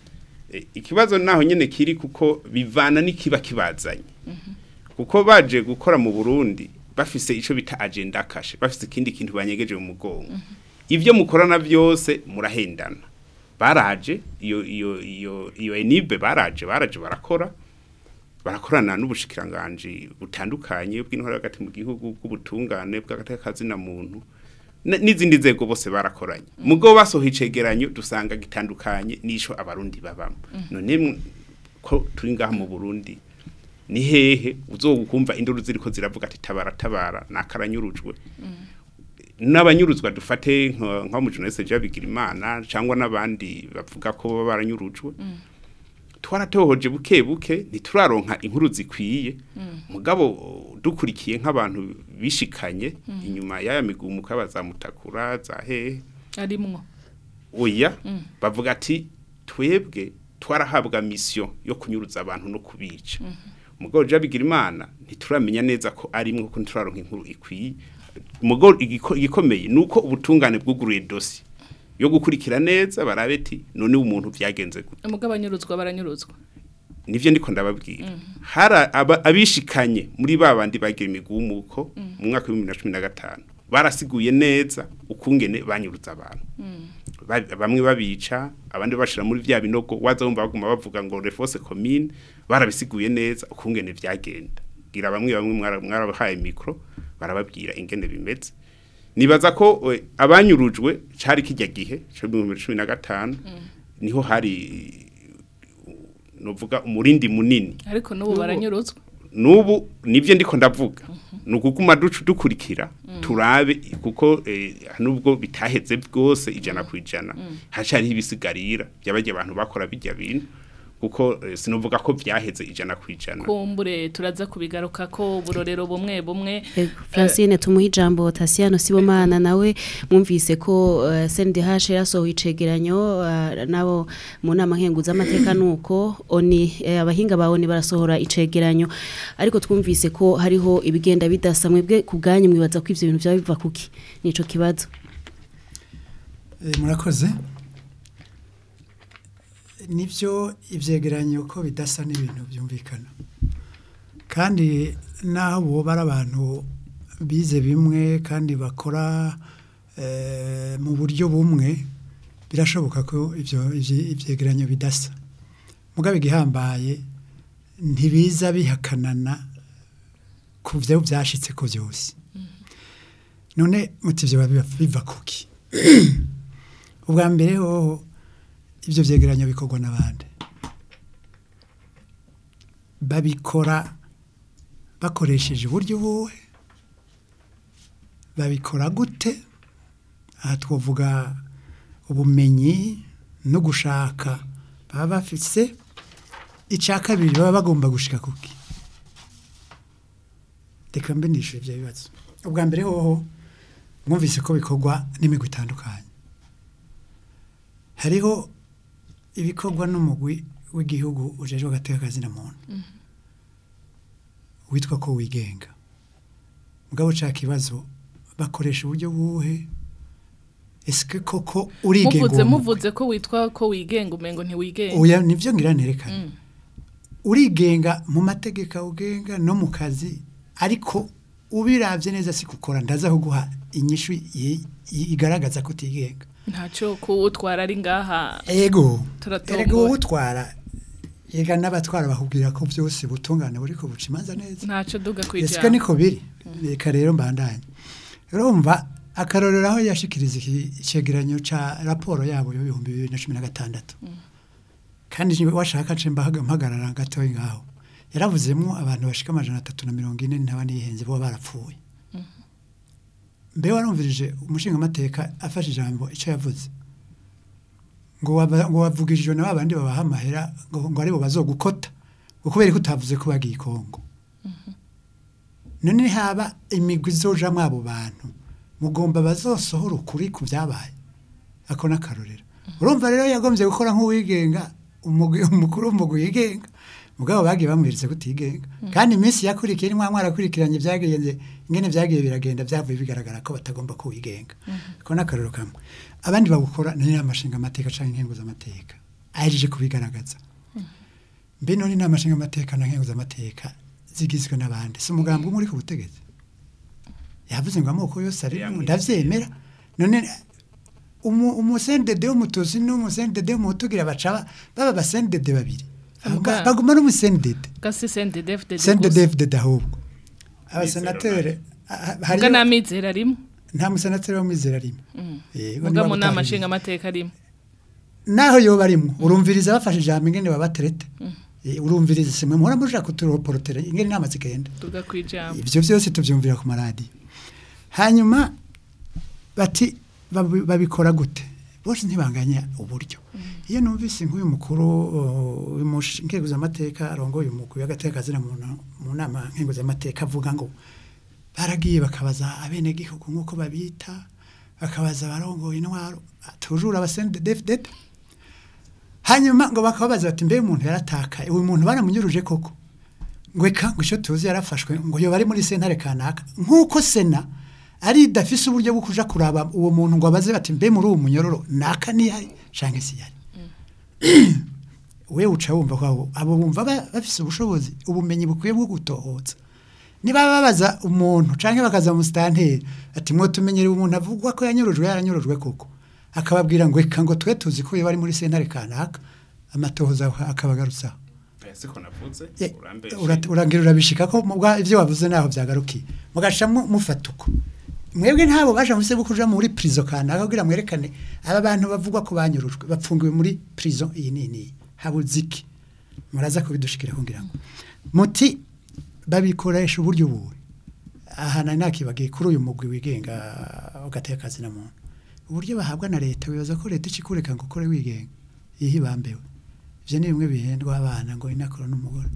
E, ikibazo naho nyene kiri kuko bivana n'ikiba kibazanye kuko baje gukora mu Burundi bafise ico bita agenda kashe bafise ikindi kintu banyegeje mu mugongo ivyo mukorana byose murahendana baraje iyo iyo iyo iyo enibe baraje baraje barakora barakorana n'ubushikiranganje butandukanye bw'intwara hagati mu gihugu bw'ubutungane bw'agatekazi na muntu n- n'izindi nzego bose barakoranye mugo basohoye icegeranyo dusanga gitandukanye n'isho abarundi babamo none mw- ko turi ngaha mu Burundi ni hehe uzokumva induru ziriko ziravuga ati tabara tabara nakaranyurujwe n'abanyuruzwa dufate nka nka mu journaliste Jabigira Imana cyangwa n'abandi bavuga ko baba baranyurujwe twaratohoje buke buke ntituraronka inkuru zikwiye mugabo dukurikiye nk'abantu bishikanye inyuma y'aya migumuka bazamutakura za hehe arimwo oya bavuga ati twebwe twarahabwa mission yo kunyuruza abantu no kubica mugabo jabigira imana ntituramenya neza ko arimwe ko ntituraronka inkuru ikwiye mugabo igiko- igikomeye nuko ubutungane bwuguruye dosi yo gukurikira neza barabe ati none umuntu byagenze gute umugabo anyuruzwa baranyuruzwa nivyo ndiko ndababwira hari aba- abishikanye muri babandi bagira imigumuko mu mwaka wa 2015 barasiguye neza ukungene banyuruza abantu Ba- bamwe babica abandi bashira muri vya binogo waza wumva baguma bavuga ngo refose commune barabisiguye neza ukungene vyagenda gira bamwe bamwe mwara- mwarabahaye mikro barababwira ingene bimeze nibaza ko eh, abanyurujwe cari kijya gihe cyo mu 2015 niho hari novuga umurindi munini ariko n'ubu baranyuruzwa nubu nibyo ndiko ndavuga ni ukuguma ducu dukurikira turabe kuko eh, nubwo bitaheze bwose ijana ku ijana hacariho ibisigarira by'abajya abantu bakora bijya bintu kuko eh, sinovuga ko byaheze ijana ku ijana kumbure turaza kubigaruka ko uburorero bumwe bumwe Ego, Francine tumuha ijambo Tasiano Sibomana nawe mwumvise ko uh, CNDH yasohoye icegeranyo uh, nabo mu nama nkenguza amateka nuko oni eh, abahinga bawoni barasohora icegeranyo ariko twumvise ko hariho ibigenda bidasa mwebwe kubganyu mwibaza ko ivyo bintu byaba biva kuki nico kibazo Eh, murakoze nibyo ibyegeranyo ko bidasa n'ibintu byumvikana kandi naho boba ari abantu bize bimwe kandi bakora eh, mu buryo bumwe birashoboka ko ibyo ibyi- ibyegeranyo bidasa mugabo igihambaye ntibiza bihakanana ku byo byashitse ko byose none muti ibyo biba- biva kuki ubwa mbere hoho ibyo byegeranyo bikorwa n'abandi babikora bakoresheje uburyo buwe babikora gute aha twavuga ubumenyi no gushaka baba bafise icya kabiri baba bagomba gushika kuki reka mbe nishyure ibyo bibazo ubwa mbere hoho mwumvise ko bikorwa n'imigwi itandukanye hariho ibikorwa n'umugwi w'igihugu ujejwe agateka kazina muntu witwa ko wigenga mugabo uca kibazo bakoresha uburyo buhe ese koko urigenga muvuze uwo mugwi? muvuze ko witwa ko wigenga umengo ntiwigenga oya nivyo ngira nerekana Mm. urigenga mu mategeko awugenga no mu kazi ariko ubiravye neza si gukora ndaza kuguha inyishu i- i- igaragaza ko utigenga ntacyo kuwutwara ari ngaha ego Turatomboye. erega wowe utwara yega n'abatwara bakubwira ko byose butungane buriko buca imanza neza ntacyo duga ese kwijana niko biri reka rero mbandanye urumva akarorero aho yashikiriza iki cegeranyo ca raporo yabo y'ibihumbi bibiri na cumi na gatandatu kandi niba washaka nce mbahaga mpagarara gatoya ngaho yaravuzemo abantu bashika amajana atatu na mirongo ine ntaba nihenze bo barapfuye mbe warumvirije umushingamateka afashe ijambo icyo yavuze ngo waba- ngo wavugishijwe na babandi babaha amahera ngo ngo aribo bazogukota ngo kubera ko utavuze ko bagiye i kongo none haba imigwi izojamwo abo bantu mugomba bazosohora ukuri ku byabaye ako n'akarorero urumva rero yagombye gukora nk'uwigenga umugwi- umukuru w'umugwi yigenga mugabo bagiye bamweretse kutigenga kandi iminsi yakurikiye nimwa mwarakurikiranye byagenze ingene byagiye biragenda byavuye bigaragara ko batagomba kuwigenga ako n'akarorero kamwe abandi babukora ni amashinga amateka canke inkenguza amateka ahejeje kubigaragaza mbe none inama nshinga amateka na nkenguza amateka zigizwe n'abandi si umugambi umwe uri ku butegetsi yavuze ngo amoko yose arimo ndavyemera none umu umusendede w'umutuzi n'umusendede w'umutugira baca ba- baba basendede babiri Muga- baguma n'umusendede gasi sende defde sendede fdede ahubwo abasenateri muga namizera rimwe nta musenateri w'umwizera rimwe Eh, bo muga niba mu nama batabizi. nshinga amateka rimwe naho yoba arimwo urumviriza bafashe ijambo ingene babaterete Eh, urumviriza simwe muhora muja kuturoporotera ingene inama zigenda duga kwijambo ibyo byose tubyumvira ku maradiyo hanyuma bati babi- babikora gute bose ntibanganya uburyo iyo numvise nk'uyu mukuru uh, w'inkenguzamateka arongoye umugwi w'agateka kazina mu na- mu nama nkenguzamateka avuga ngo baragiye bakabaza abenegihugu nk'uko babita bakabaza abarongoye intwaro tujura abasendedefdede hanyuma ngo bakababaza bati mbe umuntu yaratakaye uyu muntu baramunyuruje koko ngo eka ngo icyo tuzi yarafashwe ngo yoba ari muri sentare kanaka nk'uko sena ari idafise uburyo bwo kuja kuraba uwo muntu ngo abaze bati mbe muri uwo munyororo naka nihari canke siyari we uca wumva ko abo bumva ba- bafise ubushobozi ubumenyi bukwiye bwo gutohoza niba babaza umuntu canke bakaza mu stanteri ati mwo tumenyereye umuntu avugwa ko yanyorojwe yaranyurujwe koko akababwira ngo eka ngo twe tuzi ko bari muri sentare kanaka amatohoza akabagarutsaho siko navuze Ye, urambeshe urat- urangira urabishika ko mubwa ivyo wavuze naho byagarukiye mugaca mu- mufata uko mwebwe ntabo baje muse kuja muri prison kanaka kugira mwerekane aba bantu bavugwa ko banyurujwe bapfungiwe muri prison iyi nini habuziki muraza kubidushikira kugira ngo muti babikoresha uburyo buwe aha nari nakibagiye kuri uyu mugwi wigenga ugateka akazi na muntu uburyo bahabwa na leta wibaza ko leta ikikureka ngo ukore wigenga yihibambewe ivyo ni bimwe bihendwa abana ngo inakora n'umugore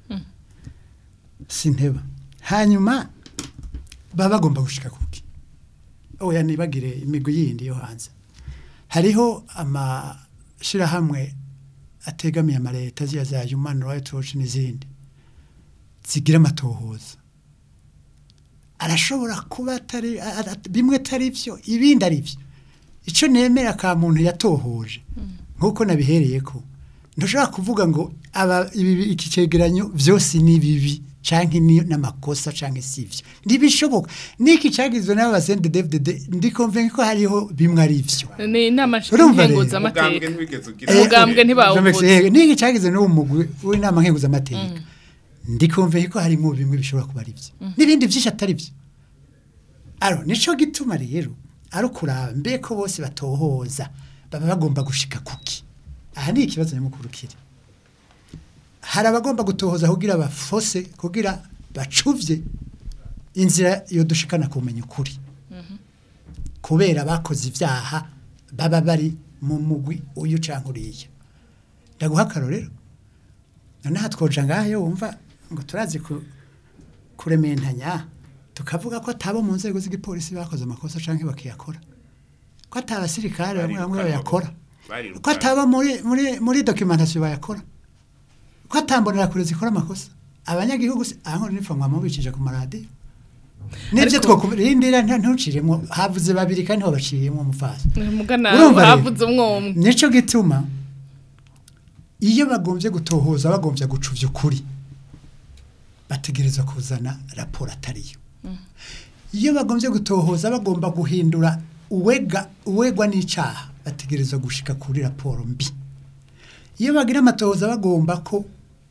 sinteba hanyuma baba bagomba gushika kuki oya nibagire imigwi yindi yo hanze hariho amashirahamwe ategamiye amaleta ziya za human rights watch n'izindi zigira amatohoza arashobora kuba atari a- a- bimwe atari byo ibindi ari byo icyo nemera ka muntu yatohoje nk'uko nabihereye ko ntushobora kuvuga ngo aba ibi iki cegeranyo byose ni bibi canke ni n'amakosa canke sivyo ntibishoboka niki cagizwe n'abasende DFDD ndi convaincu ko hariho bimwe ari byo ni inama Urumva rero, nkenguzamateka umugambwe ntibigeze ugira Umugambwe ntibawuvuze. Eh, niki cagizwe n'uwo mugwi w'inama nkenguzamateka ndi convaincu ko harimo bimwe bishobora kuba ari byo n'ibindi byinshi atari byo aro nico gituma rero ari ukuraba mbe ko bose batohoza baba bagomba gushika kuki aha ni ikibazo nyamukuru kiri hari abagomba gutohoza kugira bafose kugira bacuvye inzira yo dushikana kumenya ukuri kubera bakoze ibyaha baba bari mu mugwi uyu canke uriya ndaguha akarorero noneho twoja ngaho wumva ngo turazi ku- kurementanya tukavuga ko atabo mu nzego z'igipolisi bakoze amakosa canke bakiyakora ko atabasirikare bamwe bamwe bayakora Bariruka. ko ataba muri muri muri documentation bayakora ko atambonera kure zikora amakosa abanyagihugu se aho nipfa mwamubikije ku maradiyo nibyo Ariko- twokurindira ntuciremo havuze babiri kandi babaciyemo umufasi mugana Urumva rero? havuze umwomwe nico gituma iyo bagombye gutohoza bagombye gucuvya ukuri bategereza kuzana raporo atariyo iyo bagombye gutohoza bagomba guhindura uwega uwegwa n'icaha bategereza gushika kuri raporo mbi iyo bagira amatohoza bagomba ko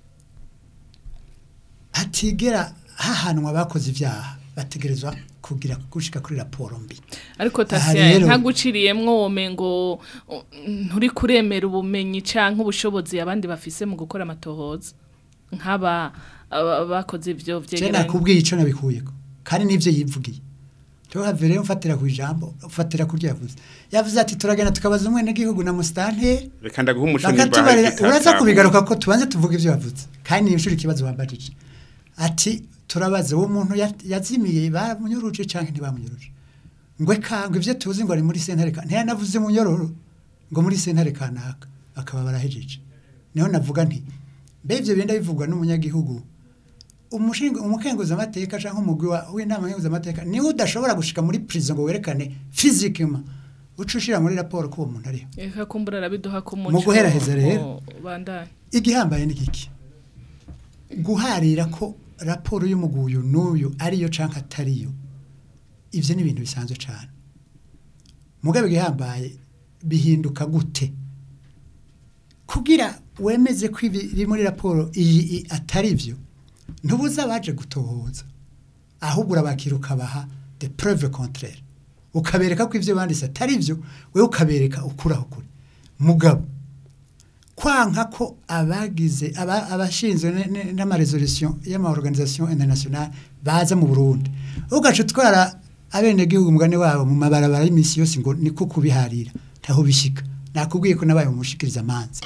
hatigera hahanwa abakoze ibyaha bategerezwa kugira gushika kuri raporo mbi ariko Aha tasiya rero- ntaguciriyemwo wome ngo uh, nturi kuremera ubumenyi canke ubushobozi abandi bafise mu gukora amatohoza nk'aba aba- bakoze ivyo je vyegeranye nakubwiye ico nabikuyeko kandi nivyo yivugiye tuhave rero mfatira ku ijambo ufatira kuryo yavuze yavuze ati turagenda tukabaza umwene gihugu na musitanteri reka ndaguha umuco nimba hari bakatubarira uraza igitatamu. kubigaruka ko tubanze tuvuga ivyo yavuze kandi ni inshuro ikibazo wambajije ati turabaza uwo muntu ya- yazimiye bamunyuruje canke ntibamunyuruje ngwe kangwe ivyo tuzi ngo ari muri sentare ka ntiyanavuze munyororo ngo muri sentare kanaka bakaba barahejeje niho navuga nti mbe ivyo benda bivugwa n'umunyagihugu umushinga umukenguza amateka canke umugwi wa- w'inama nkenguza amateka niwe udashobora gushika muri prison ngo werekane physiquement uca ushira muri raporo ko uwo muntu ariho Eka kumbura arabiduha ku muco Mu guheraheza rero. oh, bandanye igihambaye ni giki guharira ko raporo y'umuguyu n'uyu ariyo canke atariyo ivyo ni ibintu bisanzwe cane mugabe igihambaye bihinduka gute kugira wemeze ko ibi biri muri raporo iyi i- atari byo ntubuza abaje gutohoza ahubwo urabakira ukabaha de preuve contraire ukabereka ko ivyo banditse atari byo wewe ukabereka ukuraho kuri mugabo kwanka ko abagize aba- abashinzwe ne- ne- n'amaresolution y'amaorganisation internationale baza mu Burundi ugaca utwara abenegihugu umugani wabo mu mabarabara y'imisi yose ngo niko kubiharira ntaho bishika nakubwiye ko nabaye umushikiriza amanza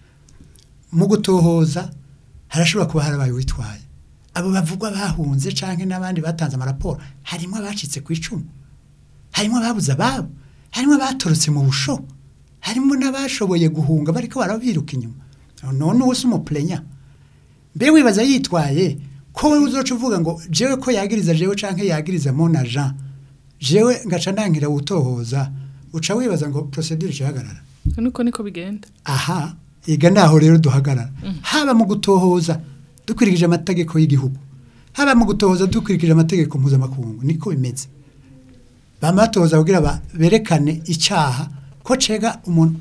mu gutohoza harashobora kuba harabaye witwaye abo bavugwa bahunze canke n'abandi batanze amaraporo harimo abacitse ku icumu harimo ababuze ababo harimo abatorotse mu busho harimo n'abashoboye guhunga bariko barabiruka inyuma none uwo si umuplenya mbe wibaza yitwaye ko we uzoca uvuga ngo jewe ko yagiriza jewe canke yagiriza mon agent jewe ngaca ndangira gutohoza uca wibaza ngo procedure ihagarara nuko niko bigenda aha iga naho rero duhagarara haba mu gutohoza dukurikije amategeko y'igihugu haba mu gutohoza dukurikije amategeko mpuzamakungu niko bimeze bama batoza kugira ba- berekane icyaha ko cega umuntu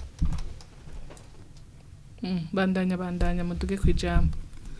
Mm, bandanya bandanya muduge kwijambo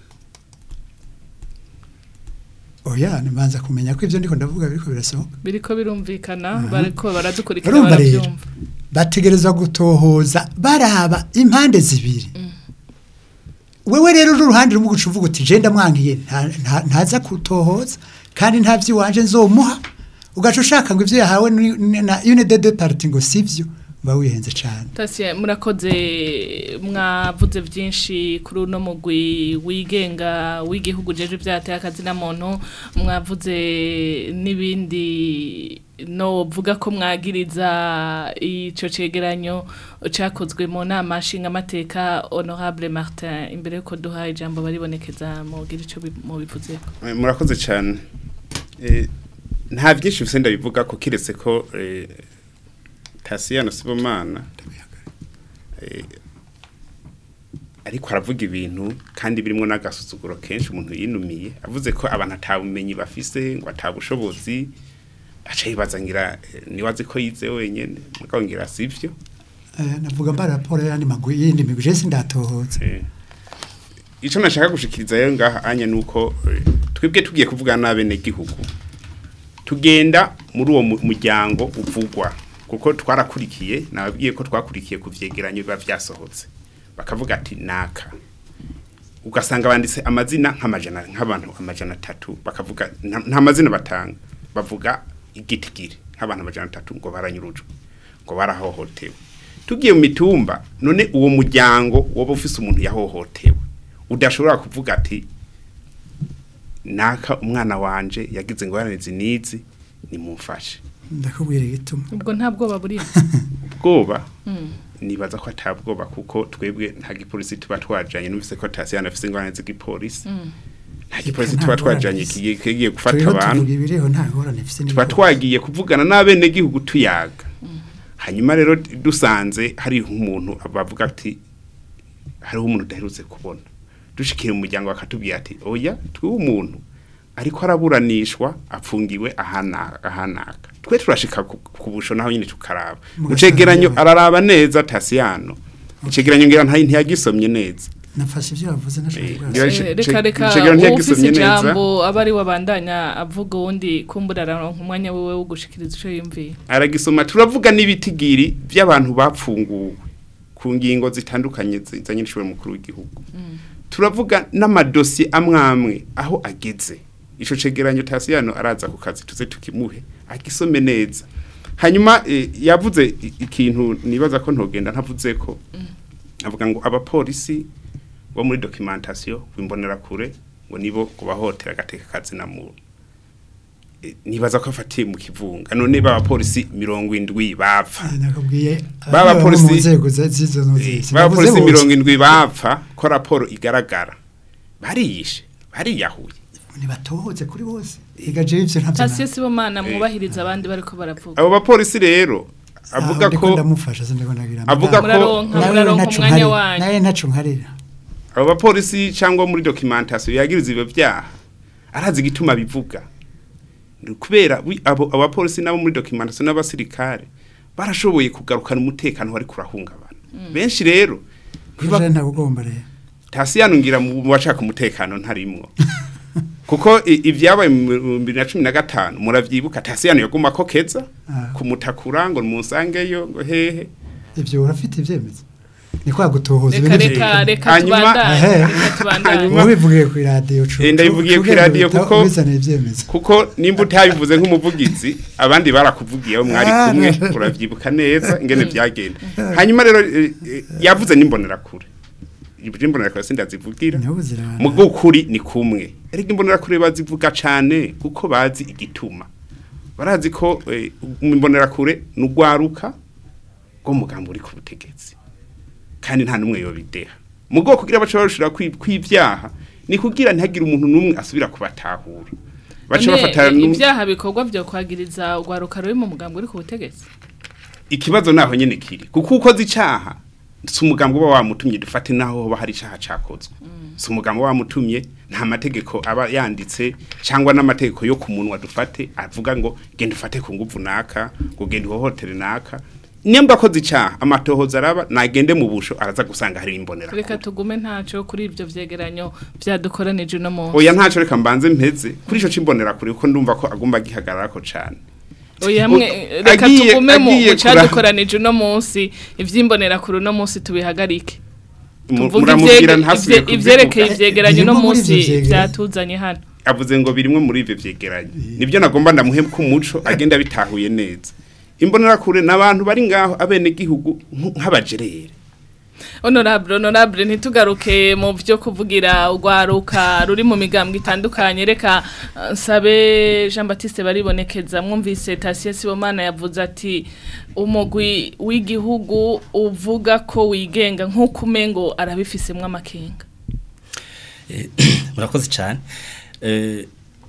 oya nibanza kumenya ko ivyo ndiko ndavuga biriko birasohoka biriko birumvikana bariko baradukurikira urumva rero baravyumva bategereza gutohoza baraba impande zibiri wewe rero n'uruhande rumwe guca uvuga uti je ndamwangiye nta- nta- ntaza kutohoza kandi nta vy'iwanje nzomuha ugaca ushaka ngo ivyo yahawe ni- ni- na une de deux parties ngo sivyo uba wihenze cane Tasie murakoze mwavuze byinshi kuri uno mugwi wigenga w'igihugu jeje byateye akazi na muntu mwavuze n'ibindi no vuga ko mwagiriza ico cegeranyo cakozwe mu nama nshinga amateka honorable Martin imbere yuko duha ijambo baribonekeza mu gira ico bi- mu bivuze Eh, murakoze cyane Eh, nta byinshi bise ndabivuga ko kiretse ko eh, Tasiyano Sibomana eh, ariko aravuga ibintu kandi birimo n'agasuzuguro kenshi umuntu yinumiye avuze ko abantu atabumenyi bafise ngo atabushobozi aca yibaza ngira eh, niwazi ko yize wenyene mugabo ngira sivyo Eh, navuga mba raporo y'andi magwi y'indi migwi je sindatohoza Eh, ico nashaka gushikiriza rero ngaha anya nuko eh, twebwe tugiye kuvugana n'abene gihugu tugenda muri uwo mu- muryango uvugwa kuko twarakurikiye nababwiye ko twakurikiye ku vyegeranyo biba vyasohotse bakavuga ati naka ugasanga banditse amazina nk'amajana nk'abantu amajana atatu bakavuga nta nta mazina batanga bavuga igitigiri nk'abantu amajana atatu ngo baranyurujwe ngo barahohotewe tugiye mu mitumba none uwo muryango woba ufise umuntu yahohotewe udashobora kuvuga ati naka umwana wanje yagize ngo yaranize nizi nimumfashe ndakubwira igituma ubwo nta bwoba buri ubwoba nibaza ko atabwoba kuko twebwe nta gipolisi tuba twajanye numvise ko Tasiyano afise ingorane z'igipolisi nta gipolisi nta tuba ngorane twajanye zisi. kigiye kigiye gufata turiho abantu tuvuga ibiriho nta ngorane mfise tuba n'ibigori. twagiye kuvugana n'abene gihugu tuyaga hanyuma rero dusanze hari umuntu bavuga ati hariho umuntu udaherutse kubona dushikira umuryango bakatubwira ati oya twiwe umuntu ariko araburanishwa apfungiwe ahana- ahanaka twe turashika ku ku busho naho nyine tukaraba Mugasanga mucegeranyo yabaye. araraba neza tasiyano icegeranyo ngira ntayi ntiyagisomye neza nafashe ivyo bavuze nashaka Eh, kubaza. ngira- Eh, Ice- reka ice- reka icegeranyo ufise ntiyagisomye neza. ijambo aba ari wabandanya avuga uwundi kumbura araronka umwanya wiwe wo gushikiriza ico yumviye aragisoma turavuga n'ibitigiri by'abantu bapfunguwe ku ngingo zitandukanye zizanye n'ishobora mukuru w'igihugu turavuga n'amadosiye amwe amwe aho ageze ico cegeranyo tasiyano araza ku kazi tuze tukimuhe agisome neza hanyuma eh, yavuze i- ikintu nibaza ko ntogenda ntavuze ko avuga ngo abapolisi bo muri documentation bimbonera kure ngo nibo kubahotera agateka kazi na muntu Eh, nibaza ko afatiye mu kivunga none baba polisi mirongo indwi bapfa Eh, nakubwiye Baba abari polisi- mu nzego za- z'izo Eh, nzego baba polisi mirongo indwi bapfa ko raporo igaragara bariyishe bariyahuye ntibatohoze kuri bose ega je ivyo ntavyo Tasiye Sibomana mwubahiriza abandi bariko baravuga abo bapolisi rero avuga ko ndamufasha sindiko ndagira avuga ko muraronka nawe muraronka ntaco umwanya nkarira wanyu nawe ntaco nkarira abo bapolisi cyangwa muri documentation yagiriza ibyo byaha arazi igituma bivuga Ni kubera wi- abo abapolisi nabo muri documentation n'abasirikare barashoboye kugarukana umutekano wari kurahungabana benshi rero ntiba- kuje ntabugomba rero tasiyano ngira mu mu bashaka umutekano ntarimwo kuko i- ibyabaye mu bibiri na cumi na gatanu muravyibuka tasiyano yaguma ko keza Ah. kumutakura ngo musangeyo ngo hehe ivyo urafite ivyemezo ni kwa gutohoza reka ibintu reka reka Hanyuma- tubandanye Ehe. reka tubandanye Hanyuma- ubivugiye ku radio cu Eh, ndabivugiye cu- kwi radio ugenda kuko- ubizanira ivyemezo kuko nimba utabivuze nk'umuvugizi abandi barakuvugiye abo mwari Ah, kumwe no. uravyibuka neza ingene vyagenda hanyuma rero eh, eh, yavuze n'imbonerakure ibyo imbonerakure sindazivugira niho buzirana mu bw'ukuri ni kumwe ariko imbonerakure bazivuga cyane kuko bazi igituma barazi ko eh, imbonerakure ni urwaruka rwo mugambo uri ku butegetsi kandi nta n'umwe yobideha mu bwoko kugira baca barushira kwi- kw'ivyaha ni kugira ntihagire umuntu n'umwe asubira kubatahura baca None, bafatana i- n'u- ibyaha bikorwa byo kwagiriza urwaruka ruri mu mugambi uri ku butegetsi ikibazo naho nyene kiri kuko ukoze icaha si umugambi uba wamutumye dufate naho hoba hari icaha cakozwe si umugambi uba wamutumye nta mategeko aba yanditse cyangwa n'amategeko yo ku munwa dufate avuga ngo genda ufate ku nguvu naka ngo genda uhohotere naka nimba akoze icaha amatohoza araba nagende mu busho araza gusanga hari imbonera reka tugume ntacyo kuri ibyo vyegeranyo byadukoranije uno munsi oya ntaco reka mbanze mpeze kuri ico cimbonera kuri ko ndumva ko agomba gihagararako cane oya hamwe O- reka agiye- tugume mu agiye mu cyadukoranije uno munsi ivy'imbonera kuri uno munsi tubihagarike Mu- tuvuge muramubwira ivyege- ntasubiye ivye- ivyerekeye kubivuga. ivyegeranyo uno Birimo muri munsi ivyo vyegeranyo. vyatuzanye hano avuze ngo birimwe muri ivyo vyegeranyo nibyo nagomba ndamuhe ku muco agenda bitahuye neza imbonerakure n'abantu bari ngaho abene gihugu nk'abajerere honorable honorable ntitugaruke mu byo kuvugira urwaruka ruri mu migambwe itandukanye reka eh, nsabe Jean Baptiste baribonekeza mwumvise Tasia Sibomana yavuze ati umugwi w'igihugu uvuga ko wigenga nk'uko umengo arabifisemwo amakenga murakoze cyane Eh,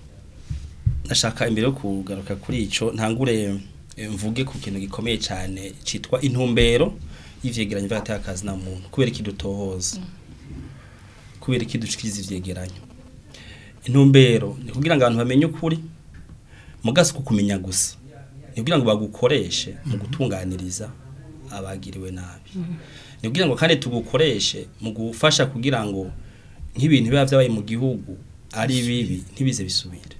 nashaka imbere yo kugaruka kuri ico ntangure eh, mvuge ku kintu gikomeye cyane citwa intumbero y'ivyegeranyo vy'agatakazi na muntu kubera ikidutohoza kubera ikidushikiriza ivyegeranyo intumbero ni kugira ngo abantu bamenye ukuri mugasi kukumenya gusa ni kugira ngo bagukoreshe mu gutunganiriza abagiriwe nabi ni kugira ngo kandi tugukoreshe mu gufasha kugira ngo nk'ibintu biba byabaye mu gihugu ari bibi ntibize bisubire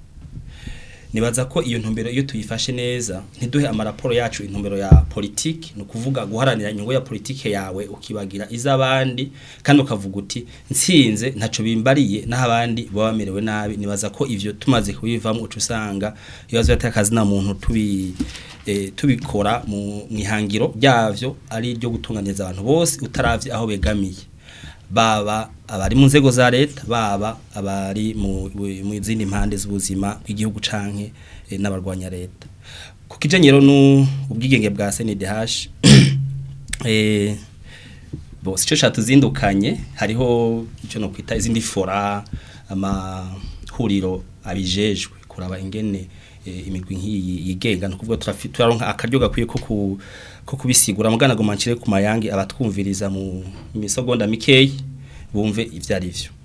nibaza ko iyo ntumbero iyo tuyifashe neza ntiduhe amaraporo yacu intumbero ya politiki ni ukuvuga guharanira inyungu ya politiki yawe ukibagira iz'abandi kandi ukavuga uti nsinze ntaco bimbariye naho abandi baba bamerewe nabi nibaza ko ivyo tumaze kubivamo uca usanga ibibazo by'akazi na muntu tubi eh, tubikora mu mwihangiro ryavyo ari iryo gutunganiriza abantu bose utaravye aho begamiye baba abari mu nzego za leta baba abari mu mu zindi mpande z'ubuzima bw'igihugu canke eh, n'abarwanya leta ku kijanye rero n'ubwigenge bwa CNDH eh bo sico catuzindukanye hariho ico no kwita izindi fora amahuriro abijejwe kuraba ingene eh, imigwi nk'iyi yigenga no kuvuga turafi- turaronka akaryo gakwiye ko ku ko kubisigura mugana gomancire ku mayangi abatwumviriza mu misogonda mikeyi bumve ivyo ari vyo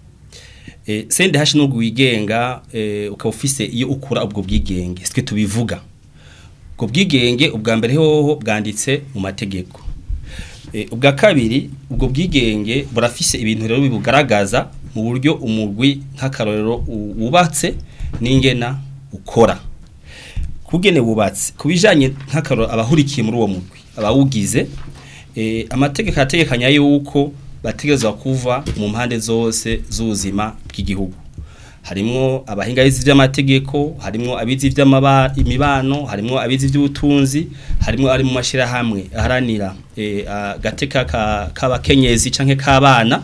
eh sende hashi no wigenga eh, ukaba ufise iyo ukura ubwo bwigenge sitwe tubivuga ubwo bwigenge ubwa mbere hoho bwanditse mu mategeko Eh, ubwa kabiri ubwo bwigenge burafise ibintu rero bibugaragaza mu buryo umugwi nk'akarorero u- wubatse n'ingena ukora kugene wubatse kubijanye nk'akarorero abahurikiye muri uwo mugwi abawugize eh, amategeko ategekanya yuko bategerezwa kuva mu mpande zose z'ubuzima bw'igihugu harimwo abahinga bizi vy'amategeko harimwo abizi vy'amaba imibano harimwo abizi vy'ubutunzi harimwo ari mu mashirahamwe aharanira eh, agateka ka- k'abakenyezi canke k'abana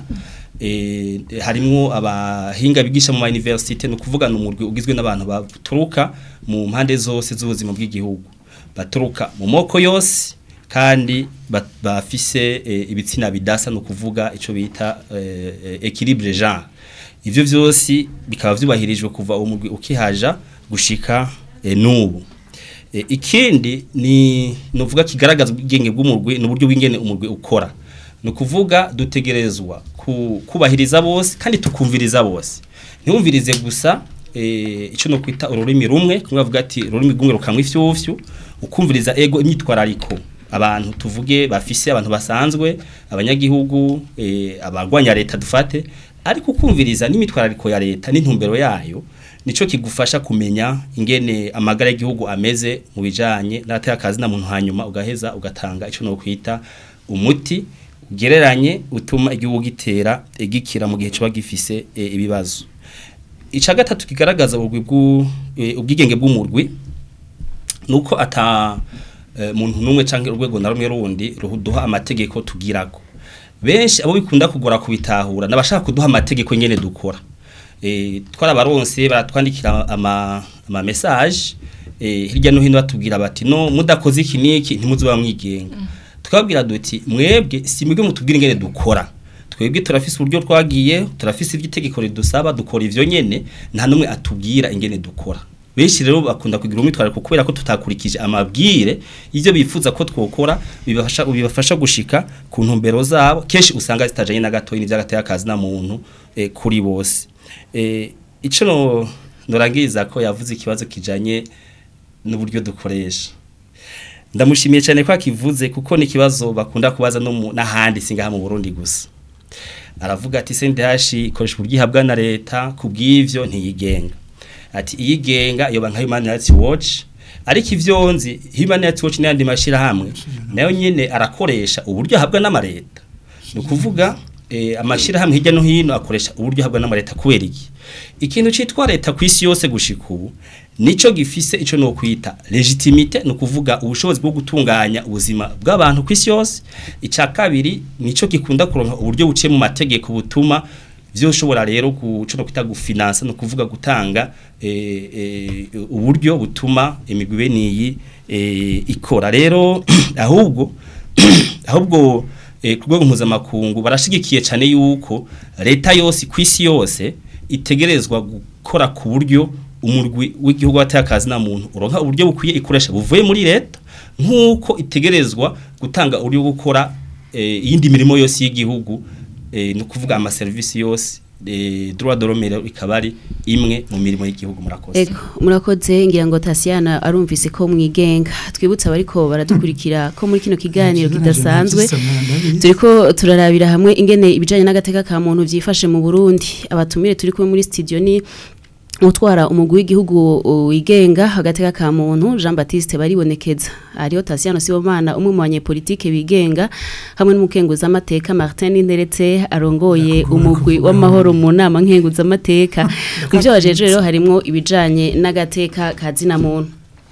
eh, harimwo abahinga bigisha mu university no kuvuga no murwi ugizwe n'abantu baturuka mu mpande zose z'ubuzima bw'igihugu baturuka mu moko yose kandi ba- bafise eh, ibitsina bidasa no kuvuga ico bita eh, eh, equilibre genre ivyo vyose bikaba vyubahirijwe kuva umugwi ukihaja gushika e, nubu e, ikindi ni novuga kigaragaza ubwenge bw'umurwi n'uburyo bw'ingene umurwi ukora no kuvuga dutegerezwa ku, kubahiriza bose kandi tukumviriza bose ntiwumvirize gusa e, ico no kwita ururimi rumwe kumwe bavuga ati ururimi rwumwe rukamwa ifyufyu ukumviriza ego imyitwarariko abantu tuvuge bafise abantu basanzwe abanyagihugu e, abarwanya leta dufate ariko ukumviriza n'imitwarariko ya leta n'intumbero yayo nico kigufasha kumenya ingene amagara y'igihugu ameze mu bijanye n'abatakazi na muntu hanyuma ugaheza ugatanga ico no kwita umuti ugereranye utuma igihugu gitera e, gikira mu gihe coba gifise e, ibibazo ica gatatu kigaragaza ubugwi bw'u e, ubwigenge bw'umurwi nuko ata e, muntu numwe canke urwego na rumwe rundi ruduha amategeko tugirako benshi abo bikunda kugora kubitahura nabashaka kuduha amategeko nyene dukora eh twarabaronse baratwandikira ama ama message eh hirya no hino batubwira bati no mudakoze iki niki ntimuzuba mwigenga tukabwira duti mwebwe si mwebwe mutubwira ingene dukora twebwe turafise uburyo twagiye turafise iby'itegeko ridusaba dukora ivyo nyene nta numwe atubwira ingene dukora benshi rero bakunda kugira umwitwarariko kubera ko tutakurikije amabwire ivyo bifuza ko twokora bibafasha bibafasha gushika ku ntumbero zabo kenshi usanga zitajanye na gatoyi n'ivyagateye akazi na muntu eh, kuri bose eh, ico no norangiriza ko yavuze ikibazo kijanye n'uburyo dukoresha ndamushimiye cyane ko akivuze kuko ni ikibazo bakunda kubaza no mu- n'ahandi singaha mu Burundi gusa aravuga ati CNDH ikoresha ubwihabwa na leta kubw'ivyo ntiyigenga ati iyigenga yoba nka Human Rights Watch ariko ivyo nzi Human Rights Watch n'andi mashira hamwe nayo nyene arakoresha uburyo ahabwa n'amareta ni ukuvuga eh, amashirahamwe hirya no hino akoresha uburyo ahabwa n'amareta kubera iki ikintu citwa leta ku isi yose gushika ubu nico gifise ico no kwita legitimite no kuvuga ubushobozi bwo gutunganya ubuzima bw'abantu ku isi yose ica kabiri nico gikunda kuronka uburyo buciye mu mategeko butuma vyoshobora rero kuco no kwita gufinansa no kuvuga gutanga eh, eh, uburyo butuma imigwi beniyi eh, ikora rero ahubwo ahubwo eh, ku rwego mpuzamakungu barashigikiye cyane yuko leta yose ku isi yose itegerezwa gukora ku buryo umurwi w'igihugu watakazi na muntu uronka uburyo bukwiye ikoresha buvuye muri leta nk'uko itegerezwa gutanga uburyo bwo gukora eh, iyindi mirimo yose y'igihugu eh, no kuvuga ama service yose eh, droit de l'homme rero ikaba ari imwe mu mirimo y'igihugu murakoze Ego, murakoze ngira ngo Tasiana arumvise ko mwigenga twibutsa abariko baradukurikira ko muri kino kiganiro kidasanzwe turiko turarabira hamwe ingene ibijanye n'agateka ka muntu vyifashe mu Burundi abatumire turi kumwe muri studio ni utwara umugwi w'igihugu uh, wigenga agateka ka muntu Jean Baptiste baribonekeza ariyo Tasiano Sibomana umwe mu banyepolitike bigenga hamwe n'umukenguza amateka Martin Ninderetse arongoye umugwi w'amahoro mu nama nkenguza amateka mu byo bajeje rero harimo ibijanye n'agateka ka zina muntu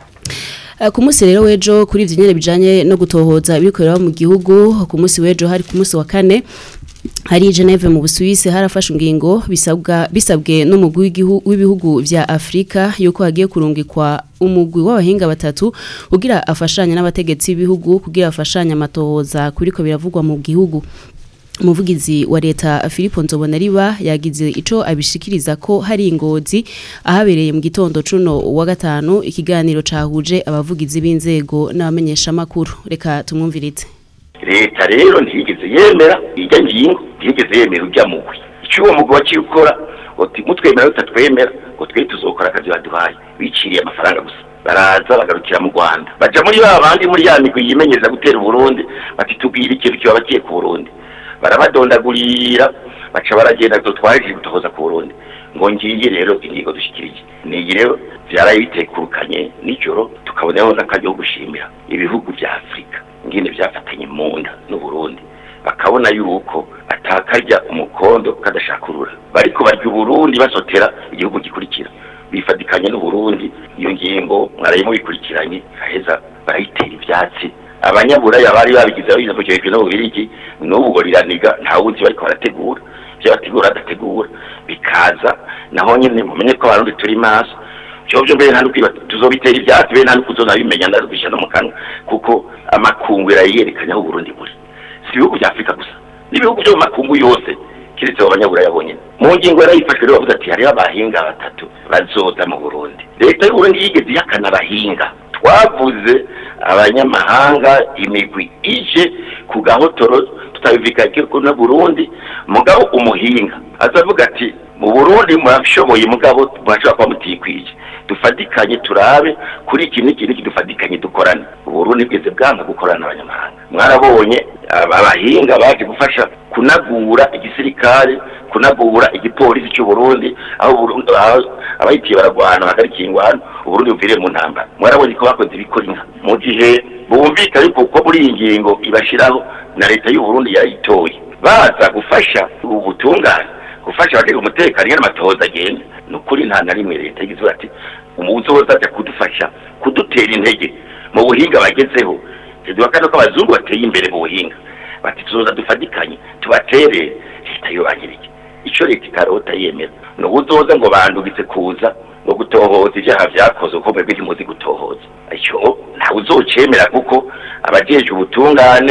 Uh, ku munsi rero wejo kuri ivyo nyene bijanye no gutohoza ibikorera mu gihugu ku munsi wejo hari ku munsi wa kane hari i Geneve mu Busuwisi harafashe ingingo bisabwa bisabwe n'umugwi w'igihu- w'ibihugu vya Afrika yuko hagiye kurungikwa umugwi w'abahinga batatu kugira afashanye n'abategetsi b'ibihugu kugira afashanye amatohoza kuriko biravugwa mu gihugu umuvugizi wa leta Philippe Nzobonariba yagize ico abishikiriza ko hari ingozi ahabereye mu gitondo cuno wa gatanu ikiganiro cahuje abavugizi b'inzego n'abamenyesha makuru reka tumwumvirize leta rero ntiyigeze yemera ijya ngingo ntiyigeze yemera ujya mugwi icyo uwo mugwi waciye ukora uti mutwemera tutatwemera ngo twe tuzokora akazi baduhaye biciriye amafaranga gusa baraza bagarukira mu rwanda baja muri ba bandi muri ya migwi yimenyereza gutera uburundi bati tubwire ikintu kibabakiye ku burundi barabadondagurira baca baragenda dutwaje gutohoza ku burundi ngo ngiye rero ingingo dushikirije niyi rero vyaraye bitekurukanye nijoro tukaboneho n'akaryo ko gushimira ibihugu vya afurika ngene vyafatanye mu nda n'uburundi bakabona yuko atakarya umukondo kadashakurura bariko barya uburundi basotera igihugu gikurikira bifatikanye n'uburundi iyo ngingo mwaraye mubikurikiranye aheza barayitera ivyatsi abanyaburaya bari babigize biza mu gihe no bubirigi n'ubu ngo riraniga nta wuzi bariko barategura ivyo bategura badategura bikaza naho nyene mumenye ko abarundi turi maso vyovyo mbere nta nukwiba tuzobitera ivyatsi be nta nukuzonabimenya ndabisha no mu kanwa kuko amakungu yarayerekanye aho uburundi buri si ibihugu vya afurika gusa n'ibihugu vyo mu makungu yose kiretse abo banyaburaya bonyene mu ngingo yarayifashwe rero bavuze ati hariho abahinga batatu bazoza mu burundi leta y'uburundi yigeze ihakana abahinga twavuze abanyamahanga imigwi ije ku gahotoro tutabivika ko na burundi mugabo umuhinga azavuga ati mu burundi murashoboye mugabo murashobora kuba mutikwije dufatikanye turabe kuri iki n'iki n'iki dufatikanye dukorane uburundi bweze bwanga gukorana n'abanyamahanga mwarabonye aba bahinga baje gufasha kunagura igisirikare kunagura igipolisi cy'u Burundi aho Burundi aho abayitiye baragwana bagarikiye ingwano uburundi buviriye mu ntambara mwarabonye ko bakoze ibikora inka mu gihe bumvikanye kuko muri iyi ngingo ibashiraho na leta y'u Burundi yayitoye baza gufasha ubu butungane gufasha abatega umutekano ingene amatohoza agenda ni ukuri nta na rimwe leta yagize ati umuzoza aja kudufasha kudutera intege mu buhinga bagezeho duhakana ko abazungu bateye imbere mu buhinga bati tuzoza dufatikanye tubatere leta yubahirije ico leta itarota yemera ni ubuzoza ngo bandugitse kuza ngo gutohoza ivyaha vyakozwe kuko mwebwe ntimuzi gutohoza ico ntawe uzocemera kuko abajeje ubutungane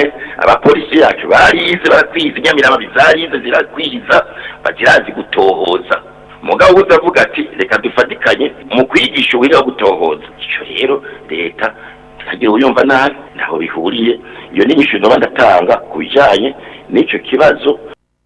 abapolisi yacu barize barakwiza inyamirama zarize zirakwiza bazirazi gutohoza umugabo utavuga ati reka dufatikanye mu kwigisha uburyo bwo gutohoza icyo rero leta ntihagire uyumva nabi ntaho bihuriye iyo ni inyishu ndoba ndatanga ku bijyanye n'icyo kibazo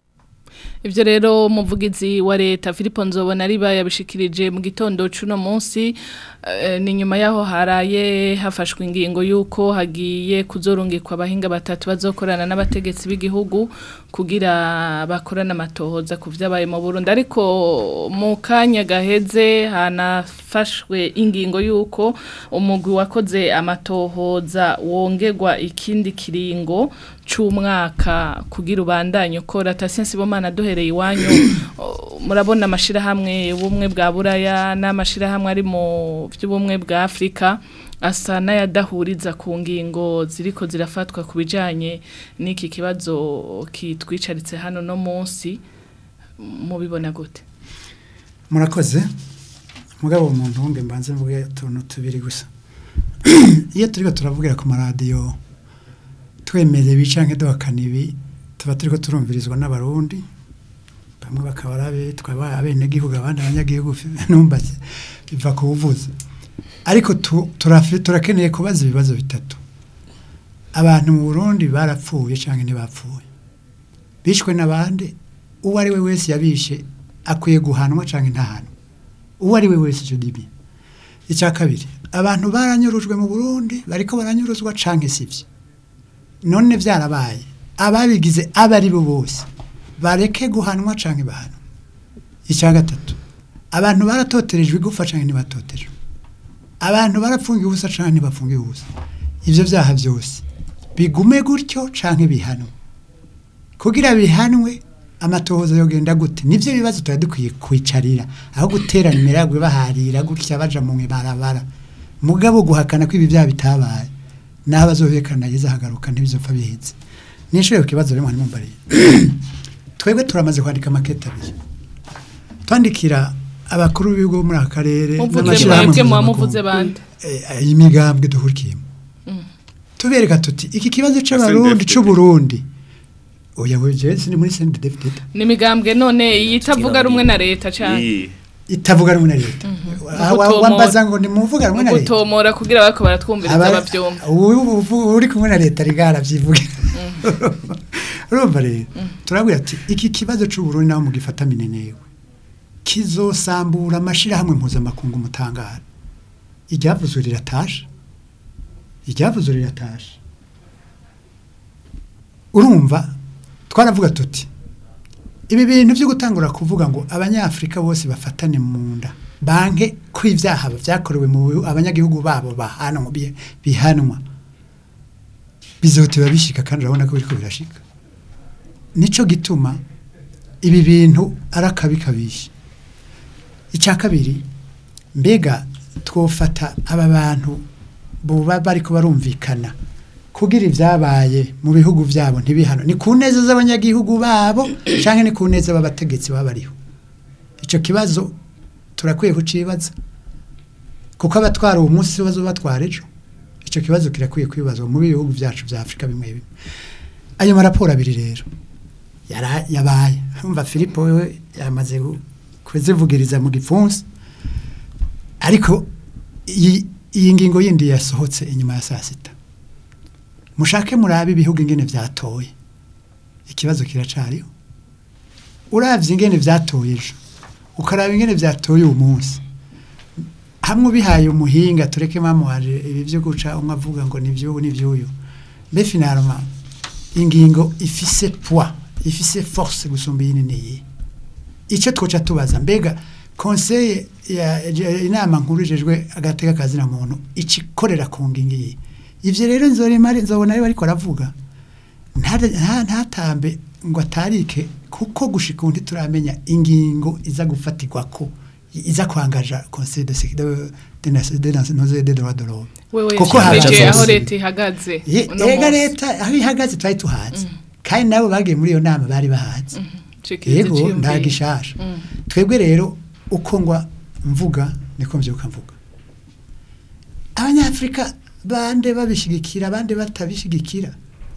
Ivyo rero umuvugizi wa leta Filipo Nzobona ari bayabishikirije mu gitondo cuno munsi eh, ni nyuma yaho haraye hafashwe ingingo yuko hagiye kuzorungikwa abahinga batatu bazokorana n'abategetsi b'igihugu kugira bakorana amatohoza ku vyabaye mu Burundi ariko mu kanya gaheze hanafashwe ingingo yuko umugwi wakoze amatohoza wongerwa ikindi kiringo c'umwaka kugira ubandanye ukora Tasiensi Bomana duhereye iwanyu o, murabona amashirahamwe ubumwe bwa Buraya n'amashirahamwe ari mu by'ubumwe bwa Afrika asa n'ayadahuriza ku ngingo ziriko zirafatwa ku bijanye n'iki kibazo kitwicaritse hano no munsi mubibona gute murakoze mugabo umuntu wumve mbanze mvuge utuntu tubiri gusa iyo turiko turavugira ku maradiyo twemeye ibi canke duhakana ibi tuba turiko turumvirizwa n'abarundi bamwe bakaba ari abitwa abenegihugu abandi abanyagihugu numbaze biva ku buvuzi ariko tu- turafi- turakeneye kubaza ibibazo bitatu abantu mu burundi barapfuye canke ntibapfuye bishwe n'abandi uwo ari we wese yabishe akwiye guhanwa canke ntahanwa uwo ari we wese icyo dibi icya kabiri abantu baranyurujwe mu burundi bariko baranyuruzwa canke sivyo none byarabaye ababigize abo ari bo bose bareke guhanwa canke bahanwa icya gatatu abantu baratoterejwe igufa canke ntibatotejwe abantu barapfungiwe ubusa canke ntibapfungiwe ubusa ivyo vyaha vyose bigume gutyo canke bihanwe kugira bihanwe amatohoza yogenda gute nivyo bibazo tuba dukwiye kwicarira aho guterana imiragwe baharira gutya baja mu barabara mugabo guhakana ko ibi byaha bitabaye naho abazobekana yiza hagaruka ntibizopfa bihetse nishoye ku kibazo rero mwari mumbariye twebwe turamaze kwandika makete abiri twandikira abakuru b'ibigo muri aka karere muvuze n'amashirahamwe mwebwe muba mpuzamakungu. muvuze bande Eh, iyi migambwe duhurikiyemo tubereka tuti iki kibazo c'abarundi SNDFDD. c'uburundi oya we je sindi muri sendefdede ni imigambwe none iyitavuga rumwe na leta cyane iyi itavuga rumwe na leta Aha, wa- Gutomora. wambaza ngo nimuvuga rumwe na leta gutomora kugira bariko baratwumviriza Aba- abavyumva ubu- ubu- uri kumwe na leta rigara vyivugira urumva rero turabwira ati iki kibazo c'uburundi naho mugifata minenewe kizosambura amashirahamwe mpuzamakungu mutangara iryavuzwe riratasha iryavuzwe riratasha urumva twaravuga tuti ibi bintu byo gutangura kuvuga ngo abanyafrika bose bafatane mu nda banke ko ibyaha byakorewe mu bihu- abanyagihugu babo bahanwa bi- bihanwa bizotiba bishika kandi urabona ko biriko birashika nico gituma ibi bintu ari akabikabisha icya kabiri mbega twofata aba bantu buba bariko barumvikana kugira ibyabaye mu bihugu byabo ntibihano ni ku neza z'abanyagihugu babo cyangwa ni ku neza b'abategetsi baba bariho icyo kibazo turakwiye kucibaza kuko abatwara uwo munsi bazo batwara ejo icyo kibazo kirakwiye kwibazwa mu bihugu byacu bya afurika bimwe bimwe ayo maraporo abiri rero yara- yabaye umva filipo we yamaze gu- kuzivugiriza mu gipfunsi ariko iyi iyi ngingo yindi yasohotse inyuma ya saa sita mushake murabe ibihugu ingene vyatoye ikibazo kiracariho uravye ingene vyatoye ejo ukaraba ingene vyatoye uyu munsi hamwe ubihaye umuhinga tureke mamuhaje ibi vyo guca umwe avuga ngo ni vy'ubu ni vy'uyu mbe finalement ingingo ifise poids ifise force gusumba iyi niyi icyo twoca tubaza mbega conseil ya ya- inama nkuru ijejwe agateka kazina muntu ikikorera ku ngingo iyi ivyo rero nzorema nzobona ari bariko aravuga nta- nta- ntatambe ngo atarike kuko gushika undi turamenya ingingo iza gufatirwako iza kwangaja conseil de sécurité de de nation- de nation- de de droits de l'homme wewe Kuko yashikirije haraza aho zose. leta ihagaze Ye- uno ega munsi. leta aho ihagaze twari tuhazi kandi nabo bagiye muri iyo nama bari bahazi Shikiriza yego iciyumviro. nta gishasha Mm. twebwe rero uko ngwa mvuga niko mvyuka mvuga abanyafrika bande babishigikira abandi batabishigikira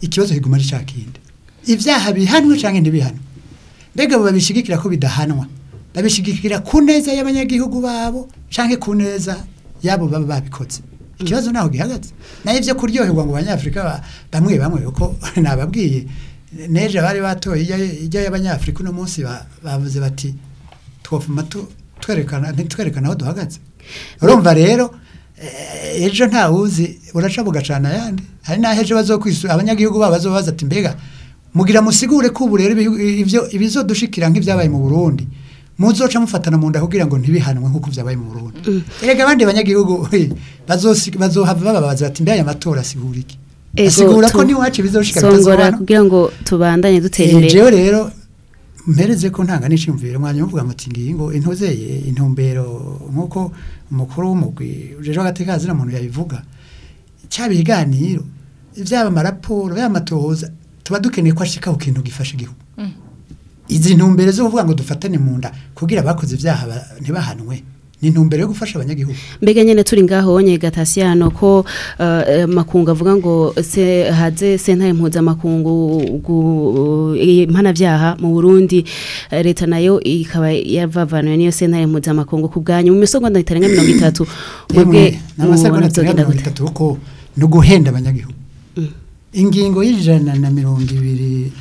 ikibazo kiguma ari cya kindi ibyaha bihanwe cyangwa ntibihanwe mbega abo babishigikira ko bidahanwa babishigikira ku neza y'abanyagihugu babo cyangwa ku neza y'abo baba babikoze ikibazo naho gihagaze naho ibyo kuryoherwa ngo abanyafurika ba- bamwe bamwe uko nababwiye neje bari batoye ijya- ijya y'abanyafurika uno munsi ba- bavuze bati twofuma tu- twerekana ntitwerekana aho duhagaze urumva rero eh, ejo ntawuzi uraca bugacana ayandi hari n'aho ejo bazokwisura abanyagihugu babo bazobaza ati mbega mugira musigure ko ubu rero ibihu- ibyo ibizodushikira nk'ibyabaye mu Burundi muzoca mufatana mu nda kugira ngo ntibihanwe nk'uko byabaye mu Burundi erega abandi banyagihugu bazosi- bazohava bababaza bati mbega aya matora asigura iki Ego, asigura ko tu- n'iwacu bizoshika songora bitazohana kugira ngo tubandanye dutera Eh, imbere jewe rero mpereze ko ntanga n'iciyumviro mwanya muvuga muti ngingo intozeye intumbero nk'uko umukuru w'umugwi ujeje agateka zina muntu yabivuga cyaba ibiganiro byaba amaraporo byaba amatohoza tuba dukeneye ko ashika ku kintu gifasha igihugu izi ntumbero zo kuvuga ngo dufatane mu nda kugira abakoze ibyaha ba- ntibahanwe ni intumbero yo gufasha abanyagihugu mbega nyene turi ngaho onye gatasiano ko uh, makungu avuga ngo se haze sentare mpuzamakungu gu- impana vyaha mu Burundi eh, leta nayo ikaba yavavanuye niyo sentare mpuzamakungu ku bwanyu mu misogonda itarenga mirongo itatu mwebwe n'amasegonda mubona vyogenda mirongo gute itatu kuko ni uguhenda abanyagihugu ingingo y'ijana na mirongo ibiri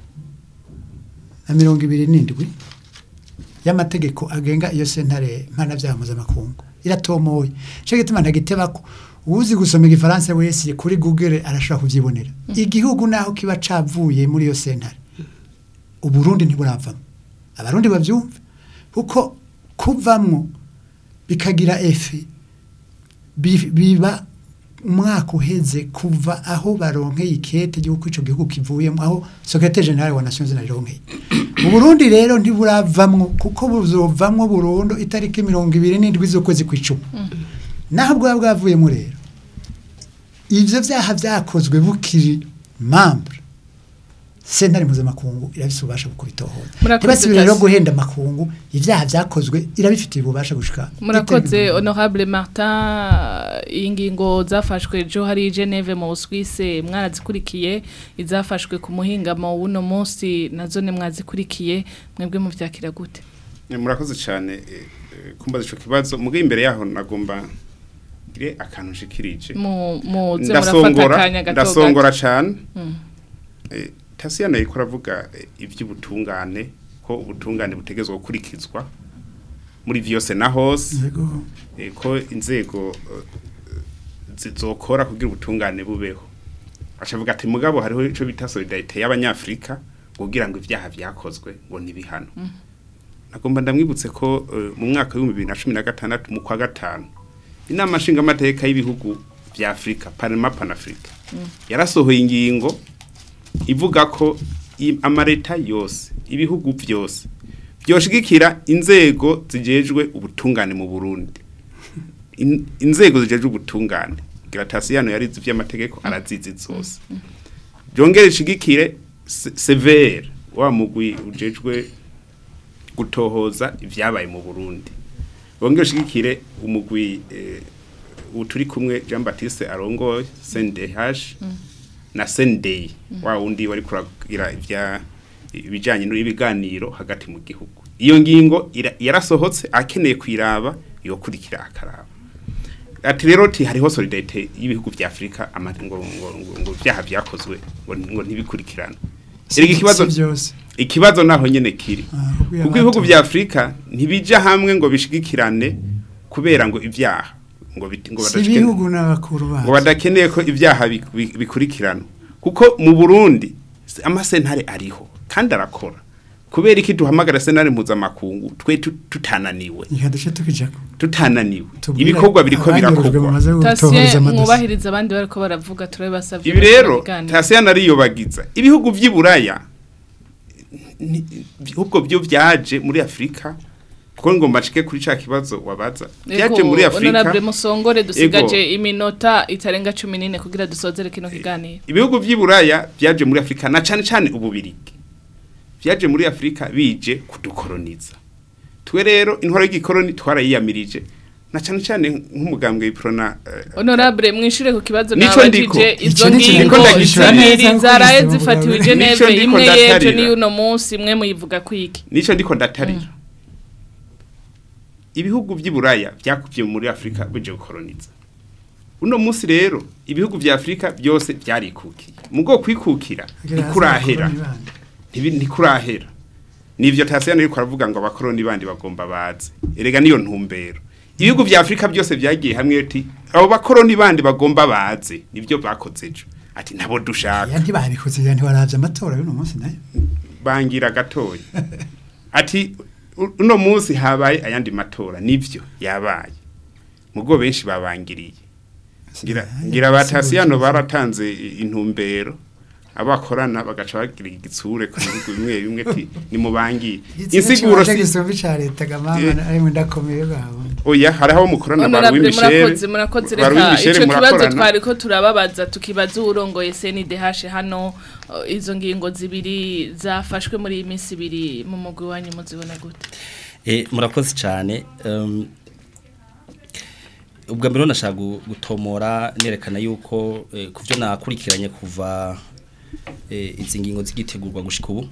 na mirongo ibiri n'indwi y'amategeko agenga iyo sentare mpanabyaha mpuzamakungu iratomoye cyo gituma ntagitebako uzi gusoma igifaransa wese kuri google arashobora kubyibonera igihugu naho kiba cavuye muri iyo sentare uburundi ntiburavamo abarundi bavyumva kuko kuvamwo bikagira efe bi- biba umwaka uheze kuva aho baronkeye ikete ry'uko ico gihugu kivuyemo aho secrétaire général wa Nations Unies ronkeye mu Burundi rero ntiburavamwo kuko buzovamwo burundu itariki mirongo ibiri n'indwi z'ukwezi kw'icumi naho bwaba bwavuyemo rero ivyo vyaha vyakozwe bukiri membre sentare mpuzamakungu irabifite ububasha bwo kubitohoza Murakoze ntibasubire rero Tasi. guhenda amakungu ibyaha vyakozwe irabifitiye ububasha gushika murakoze honorable martin iyi ngingo zafashwe ejo hari i geneve mu busuwise mwarazikurikiye izafashwe ku muhingamo w'uno munsi nazo ni mwazikurikiye mwebwe muvyakira gute Eh, murakoze cyane eh, eh, kumbaza ico kibazo muge imbere yaho nagomba gire akantu nshikirije Mu- muze murafata ndasongora akanya gato ndasongora cyane Mm. Eh, tasiyano yiko aravuga eh, ivy'ubutungane ko ubutungane butegezwa gukurikizwa muri vyose na hose Yego. eh, ko inzego eh, zizokora kugira ubutungane bubeho ashavuga ati mugabo hariho ico bita solidarite y'abanyafrika kugira ngo ivyaha vyakozwe ngo ntibihano nagomba ndamwibutse ko eh, mu mwaka w'ibihumbi bibiri na cumi na gatandatu mu kwa gatanu inama nshingamateka y'ibihugu vya afurika parema panafurika yarasohoye ingingo ivuga ko i- amareta yose ibihugu vyose byoshigikira inzego zijejwe ubutungane mu Burundi In- inzego zijejwe ubutungane Gratasiyano yarizi vy'amategeko arazizi zose byongere ishigikire se- severe wa mugwi ujejwe gutohoza ivyabaye mu Burundi bongere ushigikire umugwi eh, uturi kumwe Jean Baptiste arongoye CNDH na Sendei wa wundi wari kuragira ivya ibijanye n'ibiganiro hagati mu gihugu iyo ngingo ira- yarasohotse akeneye kwiraba yokurikira akaraba ati rero ti hariho solidarite y'ibihugu vya Afrika ama- ngo ngo ngo, ngo vyaha vyakozwe ngo, ngo ntibikurikirana erega ikibazo Si byose ikibazo naho nyene kiri Ah, kuko kuko ibihugu yabato- vya Afrika ntibija hamwe ngo bishigikirane kubera ngo ivyaha ngo bit- ngo si badashike- ibihugu n'abakuru ngo bacu badakeneye ko ibyaha bi- bi- bikurikirana kuko mu Burundi s- amasentare ariho kandi arakora kubera iki duhamagara sentare mpuzamakungu twe tu- tutananiwe reka duce tukijako tutananiwe Tubwire ibikorwa biriko abanyurujwe birakorwa bamaze gutohoreza tasiye amadosi mwubahiriza abandi bariko baravuga turabasavye ibi rero tasiya nariyobagiza ibihugu vy'iburaya ni- ahubwo byo vyaje muri afurika kuko ngo mbacike kuri ca kibazo wabaza vyaje muri honorable afurika musongore dusigaje iminota itarenga cumi n'ine kugira dusozere kino kiganiro ibihugu vy'iburaya vyaje muri afurika na cane cane ububirigi vyaje muri afurika bije kudukoroniza twe rero intwaro y'igikoroni twarayiyamirije na cyane cyane nk'umugambwe w'iprona eh, honorable mwishire ku kibazo Nico ndiko. nabajije izo Ico ni ikintu ngingo ndiko ndagishura zibiri neza zaraye kuko zifatiwe Nico Geneve ndiko imwe yejo ndatarira. n'iyuno munsi imwe muyivuga kwiki nico ndiko ndatarira ibihugu by'iburaya byakuvye muri Afrika bije gukoloniza uno munsi rero ibihugu vya Afrika byose byarikukiye mugo kwikukira ntikurahera ntibi- ntikurahera nivyo tasiyano ariko aravuga ngo abakoroni bandi bagomba baze erega niyo ntumbero ibihugu vya Afrika byose byagiye hamwe ati abo bakoroni bandi bagomba baze nivyo bakoze ejo ati nabo dushaka ya ntibabikoze ya ntibaravye amatora y'uno munsi nayo bangira gatoya ati u- uno munsi habaye ayandi matora nivyo yabaye mugo benshi babangiriye ngira ngira batasiyano baratanze i- intumbero abakorana bagaca bagira igitsure ku bihugu bimwe bimwe ati nimubangiye insiguro si gisumbi ca leta gamama Eh. ari mu ndakomeye babo oya hari aho mukorana baruwi honorable Michel murakoze murakoze baruwi reka Michel ico kibazo murakorana twariko turababaza tukibaza urongoye CNDH hano uh, izo ngingo zibiri zafashwe muri iyi minsi ibiri mu mugwi wanyu muzibona gute Eh, murakoze cyane um, ubwa mbere nashaka gu- gutomora nerekana yuko eh, ku byo nakurikiranye kuva eh, izi ngingo zigitegurwa gushika ubu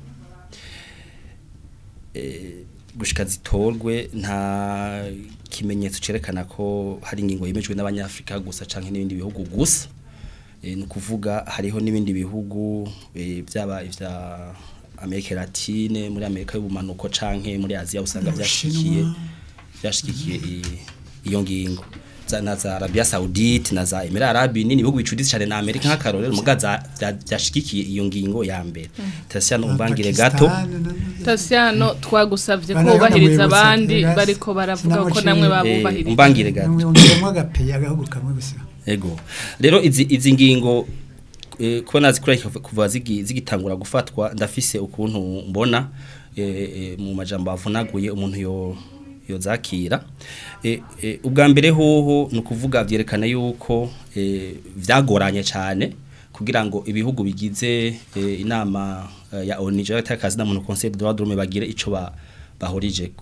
eh, gushika zitorwe nta kimenyetso cerekana ko hari ingingo yemejwe n'abanyafrika gusa canke n'ibindi bihugu gusa eh, ni ukuvuga hariho n'ibindi bihugu eh, byaba ivya Amerika Latine muri Amerika y'ubumanuko canke muri Aziya usanga byashikiye byashikiye i- iyo ngingo za na za Arabia Saudite na za Emirate Arabi nini bihugu bicuditse cyane na Amerika nk'akarorero mugaza byashikikiye iyo ngingo ya mbere Tasiano umbangire gato Tasiano twagusavye ko Bana ubahiriza bamwe abandi bose, bariko baravuga ko sinamuciye. namwe Eh, babubahiriza umbangire gato Mwongeremo agapeya agahugu kamwe gusa Ego. Rero izi izi ngingo eh, kuba nazikura kuva zigi- zigitangura gufatwa ndafise ukuntu mbona eh, eh, mu majambo avunaguye umuntu yo yozakira eh, eh, ubwa mbere hoho ni ukuvuga byerekana yuko eh, vyagoranye cyane kugira ngo ibihugu bigize eh, inama eh, ya ONU y'akazi na muntu Conseil de droit de l'homme bagire ico ba bahorijeko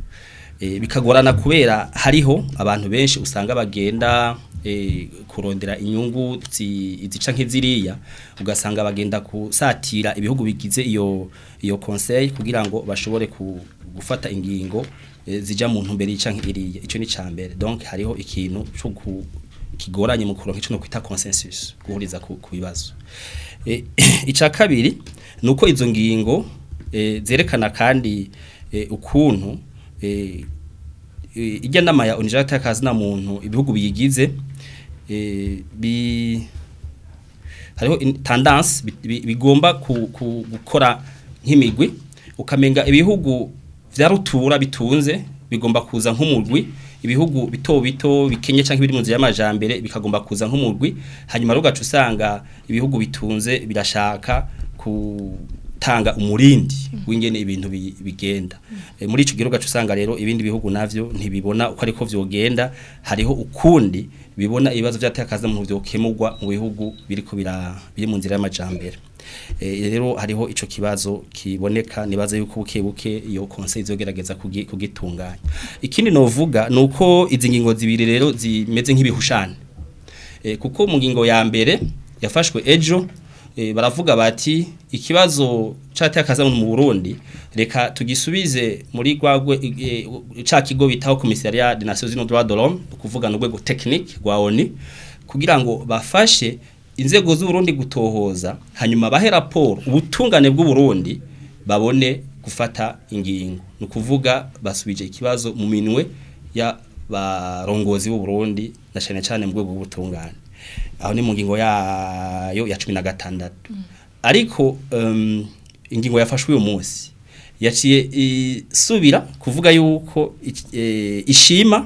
e, bikagorana kubera hariho abantu benshi usanga bagenda e, kurondera inyungu zi- zica nk'iziriya ugasanga bagenda kusatira ibihugu bigize iyo iyo conseil kugira ngo bashobore ku, gufata ingingo e, zija mu ntumbero yica nk'iriya ico ni cambere donc hariho ikintu cyo ku kigoranye mu kuronka ico no kwita consensus guhuriza ku, ku bibazo e, ica kabiri nuko izo ngingo e, zerekana kandi e, ukuntu eh, eh, ijya nama ya onijata kazi na muntu ibihugu biyigize eh, bi hariho in- tendance bi- bi- bigomba ku, ku, gukora nk'imigwi ukamenga ibihugu vya rutura bitunze bigomba kuza nk'umurwi ibihugu bito bito bikenye canke biri mu nzira y'amajambere bikagomba kuza nk'umurwi hanyuma rugaca usanga ibihugu bitunze birashaka ku tanga umurindi w'ingene ibintu bi- bigenda e, muri ico gihugu usanga rero ibindi bihugu navyo ntibibona uko ariko vyogenda hariho ukundi bibona ibibazo vyatakaza mu vyokemurwa mu bihugu biriko bira biri mu nzira y'amajambere e, rero hariho ico kibazo kiboneka nibaza yuko buke buke iyo conseil izogerageza kugi- kugitunganya ikindi novuga nuko izi ngingo zibiri rero zimeze nk'ibihushane e, kuko mu ngingo ya mbere yafashwe ejo e, baravuga bati ikibazo catakaza mu Burundi reka tugisubize muri gwagwe e, ca kigo bitaho commissariat des Nations Unies droits de l'homme kuvuga no rwego technique rwa ONU kugira ngo bafashe inzego z'u Burundi gutohoza hanyuma bahe raporo ubutungane bw'u Burundi babone gufata ingingo no kuvuga basubije ikibazo mu minwe ya barongozi b'u Burundi na cyane cyane mu rwego rw'ubutungane aho ni mu ngingo yayo ya cumi na gatandatu ariko um, ingingo yafashwe uyu munsi yaciye isubira kuvuga yuko ic- eh, ishima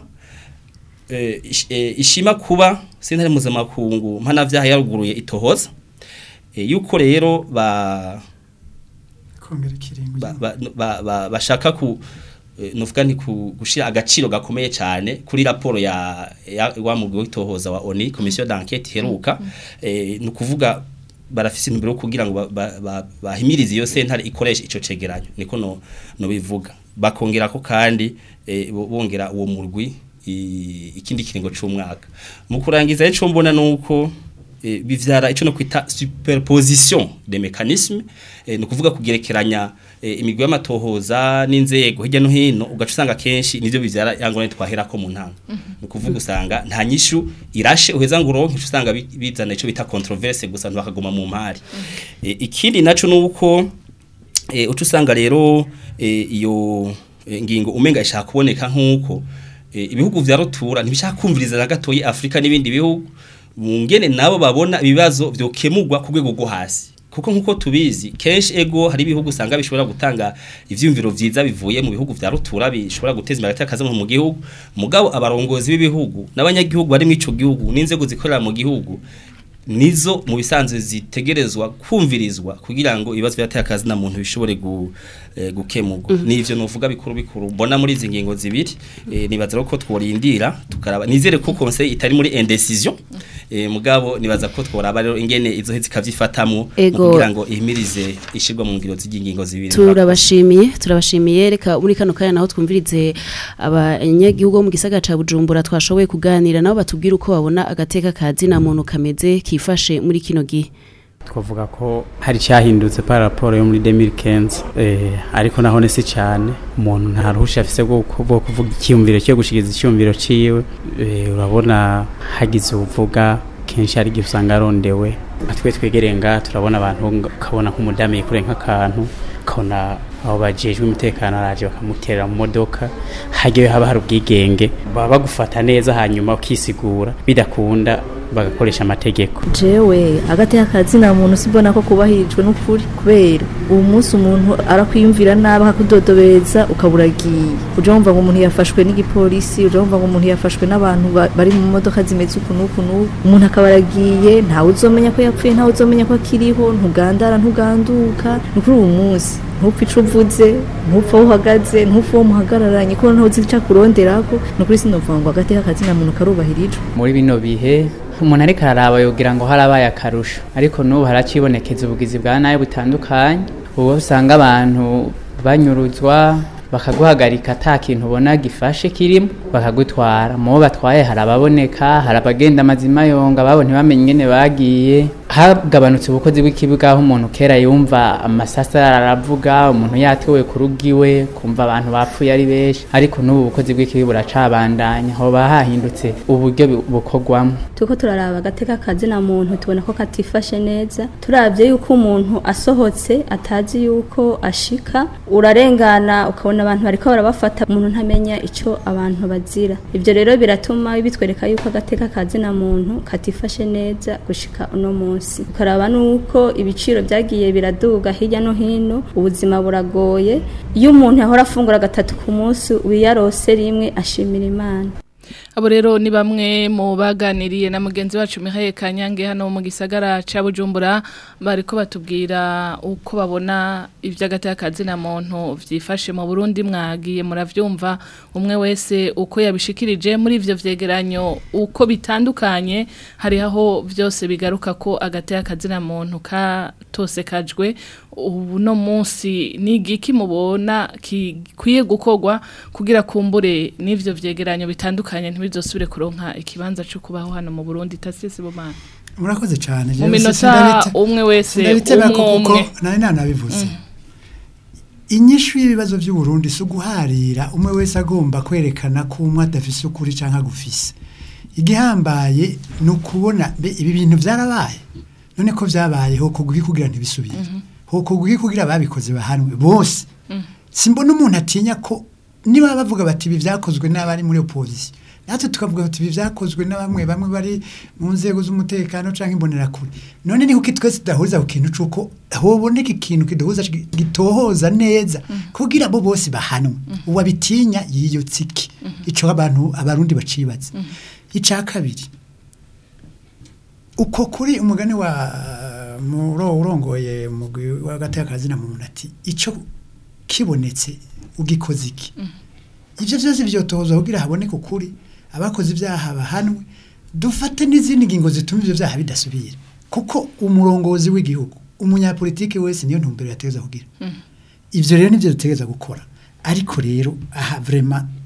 eh, ish- eh, ishima kuba sentare mpuzamakungu mpanavyaha yaruguruye itohoza eh, yuko rero ba kongera ikiringo ba- ba- ba- ba- bashaka ku eh, nuvuga nti ku- gushira agaciro gakomeye cyane kuri raporo ya ya wa mugwi w'itohoza wa ONU commission d'enquête heruka eh no kuvuga barafise intumbero yo kugira ngo ba- ba- ba- bahimirize iyo sentare ikoresha ico cegeranyo niko no no bivuga bakongera ko kandi eh, bo- bongera uwo murwi i- ikindi kiringo c'umwaka mu kurangiza ico mbona nuko eh, bivyara ico no kwita superposition de mécanismes eh, no kuvuga kugerekeranya eh, imigwi y'amatohoza n'inzego hirya no hino ugaca usanga kenshi nivyo bivyara yangone twaherako mu ntanga no kuvuga usanga nta nyishu irashe uheza ngo uronke uca usanga bi- bizana ico bita controverse gusa ntibakaguma mu mpari eh, ikindi naco nuko eh, uca usanga rero eh, iyo eh, ngingo umenga ishaka kuboneka nk'uko eh, ibihugu vya rutura ntibishaka kumviriza na gatoyi Afrika n'ibindi bihugu mu ngene nabo babona ibibazo vyokemurwa ku rwego rwo hasi kuko nkuko tubizi kenshi ego hari ibihugu usanga bishobora gutanga ivyumviro vyiza bivuye mu bihugu vya rutura bishobora guteza imbere akazi mu gihugu mugabo abarongozi b'ibihugu n'abanyagihugu bari mu ico gihugu n'inzego zikorera mu gihugu nizo mu bisanzwe zitegerezwa kumvirizwa kugira ngo ibibazo byateye akazi na muntu bishobore gu, eh, gukemurwa nivyo novuga bikuru bikuru mbona muri izi ngingo zibiri eh, nibaza ko tworindira tukaraba nizere ko conseil itari muri indecision eh, mugabo nibaza ko tworaba rero ingene izo hezi kavyifatamwo mu Ego. kugira ngo ihimirize ishirwa mu ngiro z'ingingo zibiri turabashimiye turabashimiye reka muri kano kanya naho twumvirize abanyagihugu bo mu gisagara ca Bujumbura twashoboye kuganira nabo batubwira uko babona agateka kazi na muntu kameze kifashe muri kino gihe twavuga ko hari cyahindutse par rapport yo muri 2015 eh ariko naho ne si cyane umuntu nta ruhusha afise bwo bwo kuvuga icyumviro cyo gushikiza icyumviro ciwe eh, urabona hagize uvuga kenshi hari gihe usanga arondewe atwe twegereye nga turabona abantu nga- ukabona nk'umudamu yikure nk'akantu ukabona abo bajejwe umutekano araje bakamuterera mu modoka hagiye haba hari ubwigenge baba bagufata neza hanyuma ukisigura bidakunda bagakoresha amategeko jewe agateka kazina muntu sibona ko kubahirijwe n'ukuri kubera uwo munsi umuntu arakwiyumvira nabi akakudodobeza ukaburagiye uja wumva ngo umuntu yafashwe n'igipolisi uja wumva ngo umuntu yafashwe n'abantu ba- bari mu modoka zimeze uku n'uku n'uku umuntu akaba aragiye ntawe uzomenya ko yapfuye ntawe uzomenya ko akiriho ntugandara ntuganduka ni kuri uwo munsi ntupfe ico uvuze ntupfe aho uhagaze ntupfe uwo muhagararanye kuko ntawe uzi ico akuronderako ni ukuri sinovuga ngo agateka kazina muntu karubahirijwe muri bino bihe umuntu ariko araraba yogira ngo harabaye akarusho ariko n'ubu haracibonekeza ubugizi bwa nabi butandukanye ubu usanga abantu banyuruzwa bakaguhagarika ata kintu ubona gifashe kirimo bakagutwara mu bo batwaye hari ababoneka hari abagenda amazima yonga babo ntibamenye ingene bagiye hagabanutse ubukozi bw'ikibuga aho umuntu kera yumva amasasa aravuga umuntu yatewe ku rugo iwe kumva abantu bapfuye ari benshi ariko n'ubu bukozi bw'ikibi buracabandanya hoba hahindutse uburyo bu- bukorwamo turiko turaraba agateka kazina muntu tubona ko katifashe neza turavye yuko umuntu asohotse atazi yuko ashika urarengana ukabona abantu bariko barabafata umuntu ntamenya ico abantu bazira ivyo rero biratuma bitwereka yuko agateka kazina muntu katifashe neza gushika uno munsi ukaraba nuko ibiciro vyagiye biraduga hirya no hino ubuzima buragoye iyo umuntu yahora afungura gatatu ku munsi wiyarose rimwe ashimira imana Abo rero ni bamwe mu baganiriye na mugenzi wacu Mihaye Kanyange hano mu gisagara ca Bujumbura bariko batubwira uko babona ivy'agateka kazina muntu vyifashe mu Burundi mwagiye muravyumva umwe wese uko yabishikirije muri ivyo vyegeranyo uko bitandukanye hari aho vyose bigaruka ko agateka kazina muntu katose kajwe ubu no munsi ni igiki mubona kikwiye gukorwa kugira kumbure n'ivyo vyegeranyo bitandukanye ntibizosubire kuronka ikibanza cyo kubaho hano mu Burundi tasisi bomana murakoze cyane mu minota umwe wese ndabitega ko umwe kuko umwe nari nanabivuze inyishu y'ibibazo by'u Burundi si uguharira umwe wese agomba kwerekana ko umwe adafise ukuri cyangwa agufise igihambaye ni ukubona mbe ibi bintu byarabaye none ko byabaye ho kuguhi kugira ntibisubire ho kuguhi kugira ababikoze bahanwe bose simbona umuntu atinya ko niba bavuga bati ibi byakozwe n'abari muri opposition natwe tukavuga bati ibi byakozwe na bamwe bamwe bari mu nzego z'umutekano cyangwa imbonerakure none ni kuki twese tudahuriza ku kintu c'uko hoboneka ikintu kiduhuza ki- gitohoza neza kugira abo bose bahanwe uwabitinya yiyotse iki ico abantu abarundi bacibaza ica kabiri uko kuri umugani wa muro urongoye umugwi w'agateka kazina muntu ati ico kibonetse ugikoze iki ibyo byose byotohozwa kugira haboneke ukuri abakoze ibyaha bahanwe dufate n'izindi ngingo zituma ibyo byaha bidasubira kuko umurongozi w'igihugu umunyapolitiki wese niyo ntumbero yategeza kugira ibyo rero nibyo dutegereza gukora ariko rero aha vrema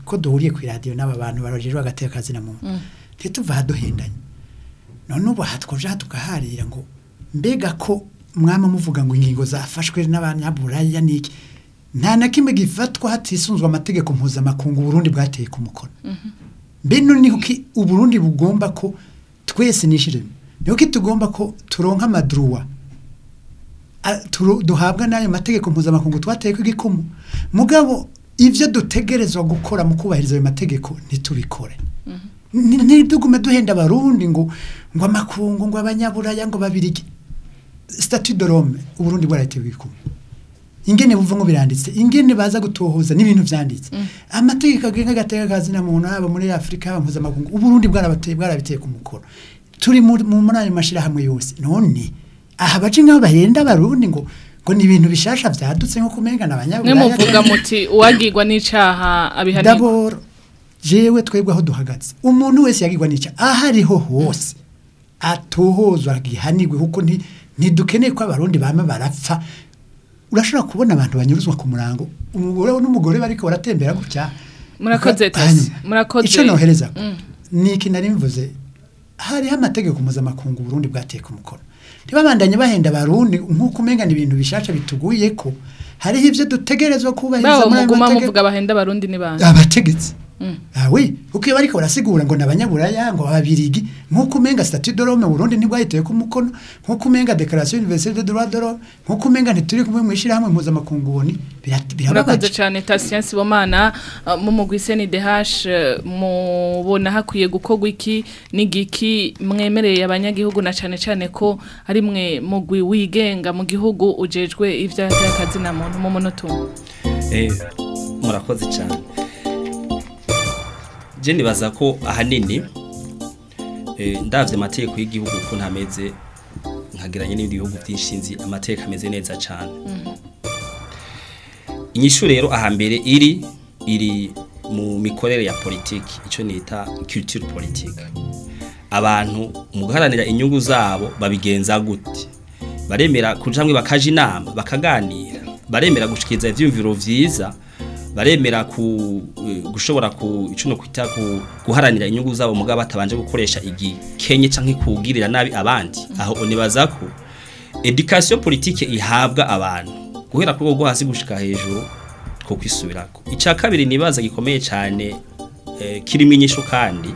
ko duhuriye ku radio n'aba bantu barajejwe agateka kazi na muntu ntituva haduhendanye none ubu hatwoja tugaharira ngo mbega ko mwama muvuga ngo ingingo zafashwe n'abanyaburaya niki nta na kimwe gifatwa hatisunzwe amategeko mpuzamakungu Burundi bwateye ku mukono mbino ni kuki uburundi bugomba ko twese nishiremo ni kuki tugomba ko turonka amadruwa a- turo- duhabwa n'ayo mategeko mpuzamakungu twateye ko igikumu mugabo ivyo dutegerezwa gukora mu kubahiriza ayo mategeko ntitubikore Ni- ntidugume duhenda abarundi ngo ngo amakungu ngo abanyaburaya ngo babirigi statut de Rome uburundi bwaratewe igikumu ingene buvamo biranditse ingene baza gutohoza n'ibintu vyanditse amategeko agenga agateka kazi na muntu haba muri Afrika haba mpuzamakungu uburundi bwarabateye bwarabiteye ku mukoro turi muri mu- muri ayo mashirahamwe yose none aha baje nk'aho bahenda abarundi ngo ngo ni ibintu bishasha vyadutse nko kumengana mwe abanyaburaya muvuga muti uwagirwa n'icaha abihanirwa daboro jewe twebwe aho duhagaze umuntu wese yagirwa n'icya aho ariho hose atohozwa gihanirwe kuko nti- ntidukeneye ko abarundi bama barapfa urashobora kubona abantu banyuruzwa ku murango umugore n'umugore bariko baratembera gutya murakoze Uka- tasi hanyuma, murakoze ico nohereza Mm. niki nari mvuze hariho amategeko mpuzamakungu Burundi bwateye ku mukono ntibabandanye bahenda abarundi nk'uko umengana ibintu bishasha bituguye ko hariho ivyo dutegerezwa kubahiriza bawo muri ayo muguma mategeko muvuga bahenda abarundi ni bande abategetsi Mm. awe uko iyo bariko barasigura ngo nabanyaburaya ngo ababirigi nkuko umenga statut de Rome Burundi ntibwahiteye ku mukono nkuko umenga declaration universelle des droits de l'homme nkuko umenga ntituri kumwe mwishira hamwe mpuzamakungu boni birat- murakoze birababaje cyane Tatien Sibomana uh, mu mugwi CNDH uh, mubona hakwiye gukorwa iki n'igiki mwemereye abanyagihugu na cyane cyane ko ari mwe mugwi wigenga mu gihugu ujejwe ivy'akazi na muntu mu munota umwe Eh, murakoze cyane je nibaza ko ahanini eh, ndavye amategeko y'igihugu ko ntameze nkageranye n'ibindi bihugu byinshi nzi amategeko ameze neza cyane inyishu rero ahambere iri iri mu mikorere ya politiki icyo nita culture politique abantu mu guharanira inyungu zabo babigenza gute baremera kuja hamwe bakaja inama bakaganira baremera gushikiriza ivyumviro vyiza baremera ku eh, gushobora ku icuno kwita ku guharanira inyungu zabo mugabo batabanje gukoresha igikenye canke kugirira nabi abandi aho unibaza ko education politique ihabwa abantu guhera kuri rwo hasi gushika hejuru two kwisubirako ica kabiri nibaza gikomeye cyane eh, kirimo inyishu kandi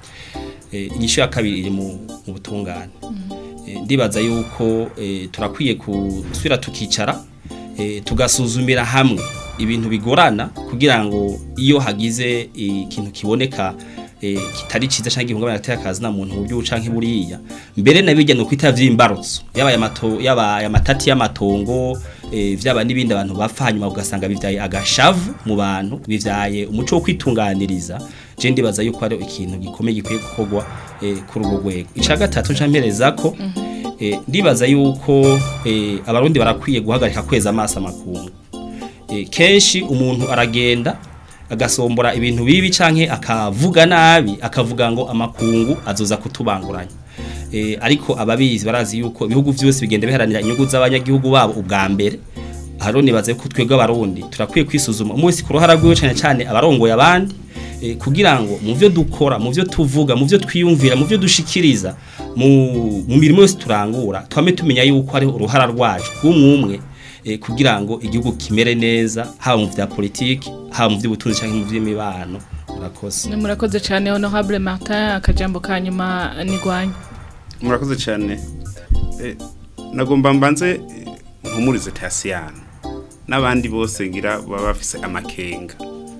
eh, inyishu ya kabiri iri mu mu butungane Eh, ndibaza yuko eh, turakwiye gusubira tukicara eh, tugasuzumira hamwe ibintu bigorana kugira ngo iyo hagize ikintu kiboneka eh, kitari ciza canke gihungabana gateka kazi na muntu mu buryo canke buriya mbere nabijya no kwita vy'imbarutso yaba yamato yaba yamatati y'amatongo eh, vyaba nibindi abantu bapfa hanyuma ugasanga bivyaye agashavu mu bantu bivyaye umuco wo kwitunganiriza je ndibaza yuko ari ikintu gikomeye gikwiye gukorwa eh, kuri urwo rwego ica gatatu ncampereza ko eh, ndibaza yuko eh, abarundi barakwiye guhagarika kweza amaso amakungu eh, kenshi umuntu aragenda agasombora ibintu bibi canke akavuga nabi akavuga ngo amakungu azoza kutubanguranya eh, ariko ababizi barazi yuko ibihugu vyose bigenda biharanira inyungu z'abanyagihugu babo ubwa mbere haro nibaze ko twebwe abarundi turakwiye kwisuzuma umwe wese ku ruhara rwiwe cane cane abarongoye abandi eh, kugira ngo mu vyo dukora mu vyo tuvuga mu vyo twiyumvira mu vyo dushikiriza mu, mu mirimo yose turangura twame tumenya yuko ari uruhara rwacu rw'umwe eh, kugira ngo igihugu kimere neza haba mu vya politiki haba mu vy'ubutunzi canke mu vy'imibano murakoze Ni murakoze cyane honorable Martin akajambo kanyuma nigwanya murakoze cyane Eh, nagomba mbanze eh, mpumurize tasiyano n'abandi bose ngira baba bafise amakenga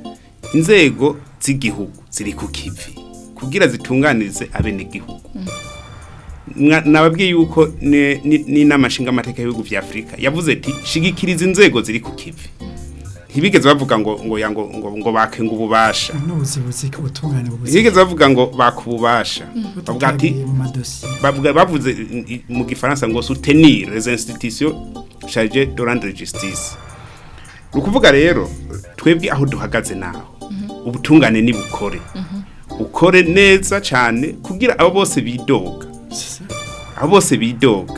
inzego z'igihugu ziri ku kivi kugira zitunganirize abenegihugu Mwa- nababwiye yuko ne- ni- n'inama nshingamateka y'ibihugu vya afurika yavuze ati shigikiriza inzego ziri ku kivi ntibigeze bavuga ngo ngo ya ngo ngo, ngo bakenga ububasha n'ubuzibuzi ubutungane bubuzi ntibigeze bavuga ngo bakububasha bavuga ati mu madosiye bavuga bavuze i- i- mu gifaransa ngo soutenir les institutions chargées de rendre justice rukuvuga rero twebwe aho duhagaze naho ubutungane ni bukore ukore neza cyane kugira abo bose bidoga abo bose bidoga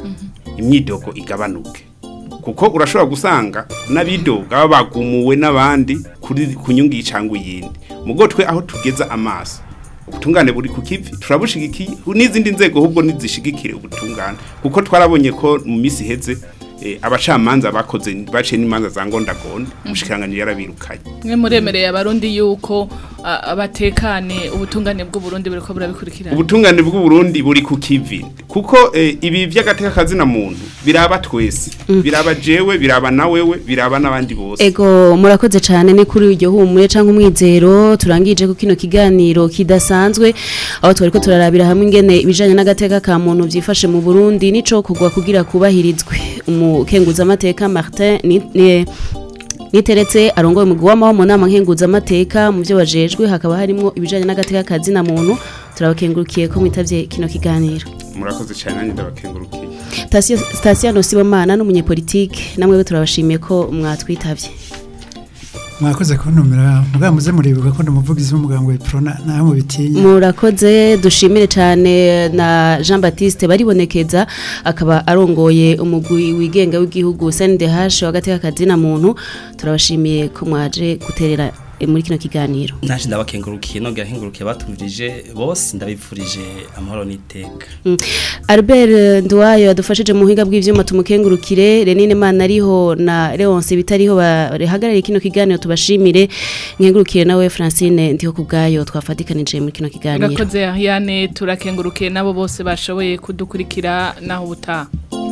imyidogo igabanuke kuko urashobora gusanga n'abidoga baba bagumuwe n'abandi kuri kunyungi cyangwa iyindi mugo twe aho tugeza amaso ubutungane buri ku kivi turabushigikiye n'izindi nzego ahubwo nizishigikire ubutungane kuko twarabonye ko mu minsi iheze eh, abacamanza bakoze baciye n'imanza za ngondagonda umushikiranganje yarabirukanye mwe muremereye abarundi yuko a- abatekane ubutungane bw'u Burundi buriko burabikurikirana ubutungane bw'u Burundi buri ku kivi kuko eh, ibi vy'agateka kazina muntu biraba twese biraba jewe biraba na wewe biraba n'abandi bose Ego murakoze cyane ni kuri iryo humure canke umwizero turangije ku kino kiganiro kidasanzwe aho twariko turarabira hamwe ingene ibijanye n'agateka ka muntu vyifashe mu Burundi nico kugwa kugira kubahirizwe umukenguza amateka Martin ni, ni Niteretse arongoye umugwi w'amaho mu nama nkenguzamateka mu byo bajejwe hakaba harimo ibijanye n'agateka kazi na muntu turabakengurukiye ko mwitavye kino kiganiro murakoze cyane nanjye ndabakengurukiye Station Station Sibomana n'umunyepolitike namwe turabashimiye ko mwatwitavye mwakoze kuntumira mugabo muze muribuka ko ndumuvugizi w'umuganga wa Prona naho mubitinya murakoze dushimire cyane na Jean Baptiste baribonekeza akaba arongoye umugwi wigenga w'igihugu CNDH wagateka kazi na muntu turabashimiye ko mwaje guterera eh, muri kino kiganiro naje ndabakengurukiye nongera nkengurukiye batumvirije bose ndabipfurije amahoro n'iteka Mm. Albert Nduwayo yadufashije mu buhinga bw'ivyuma tumukengurukire Renine Mana ariho na Leonce bitariho bahagarariye kino kiganiro tubashimire nkengurukire nawe Francine ndiho kubgayo twafatikanije muri kino kiganiro urakoze Ariane turakengurukiye nabo bose bashoboye kudukurikira naho ubutaha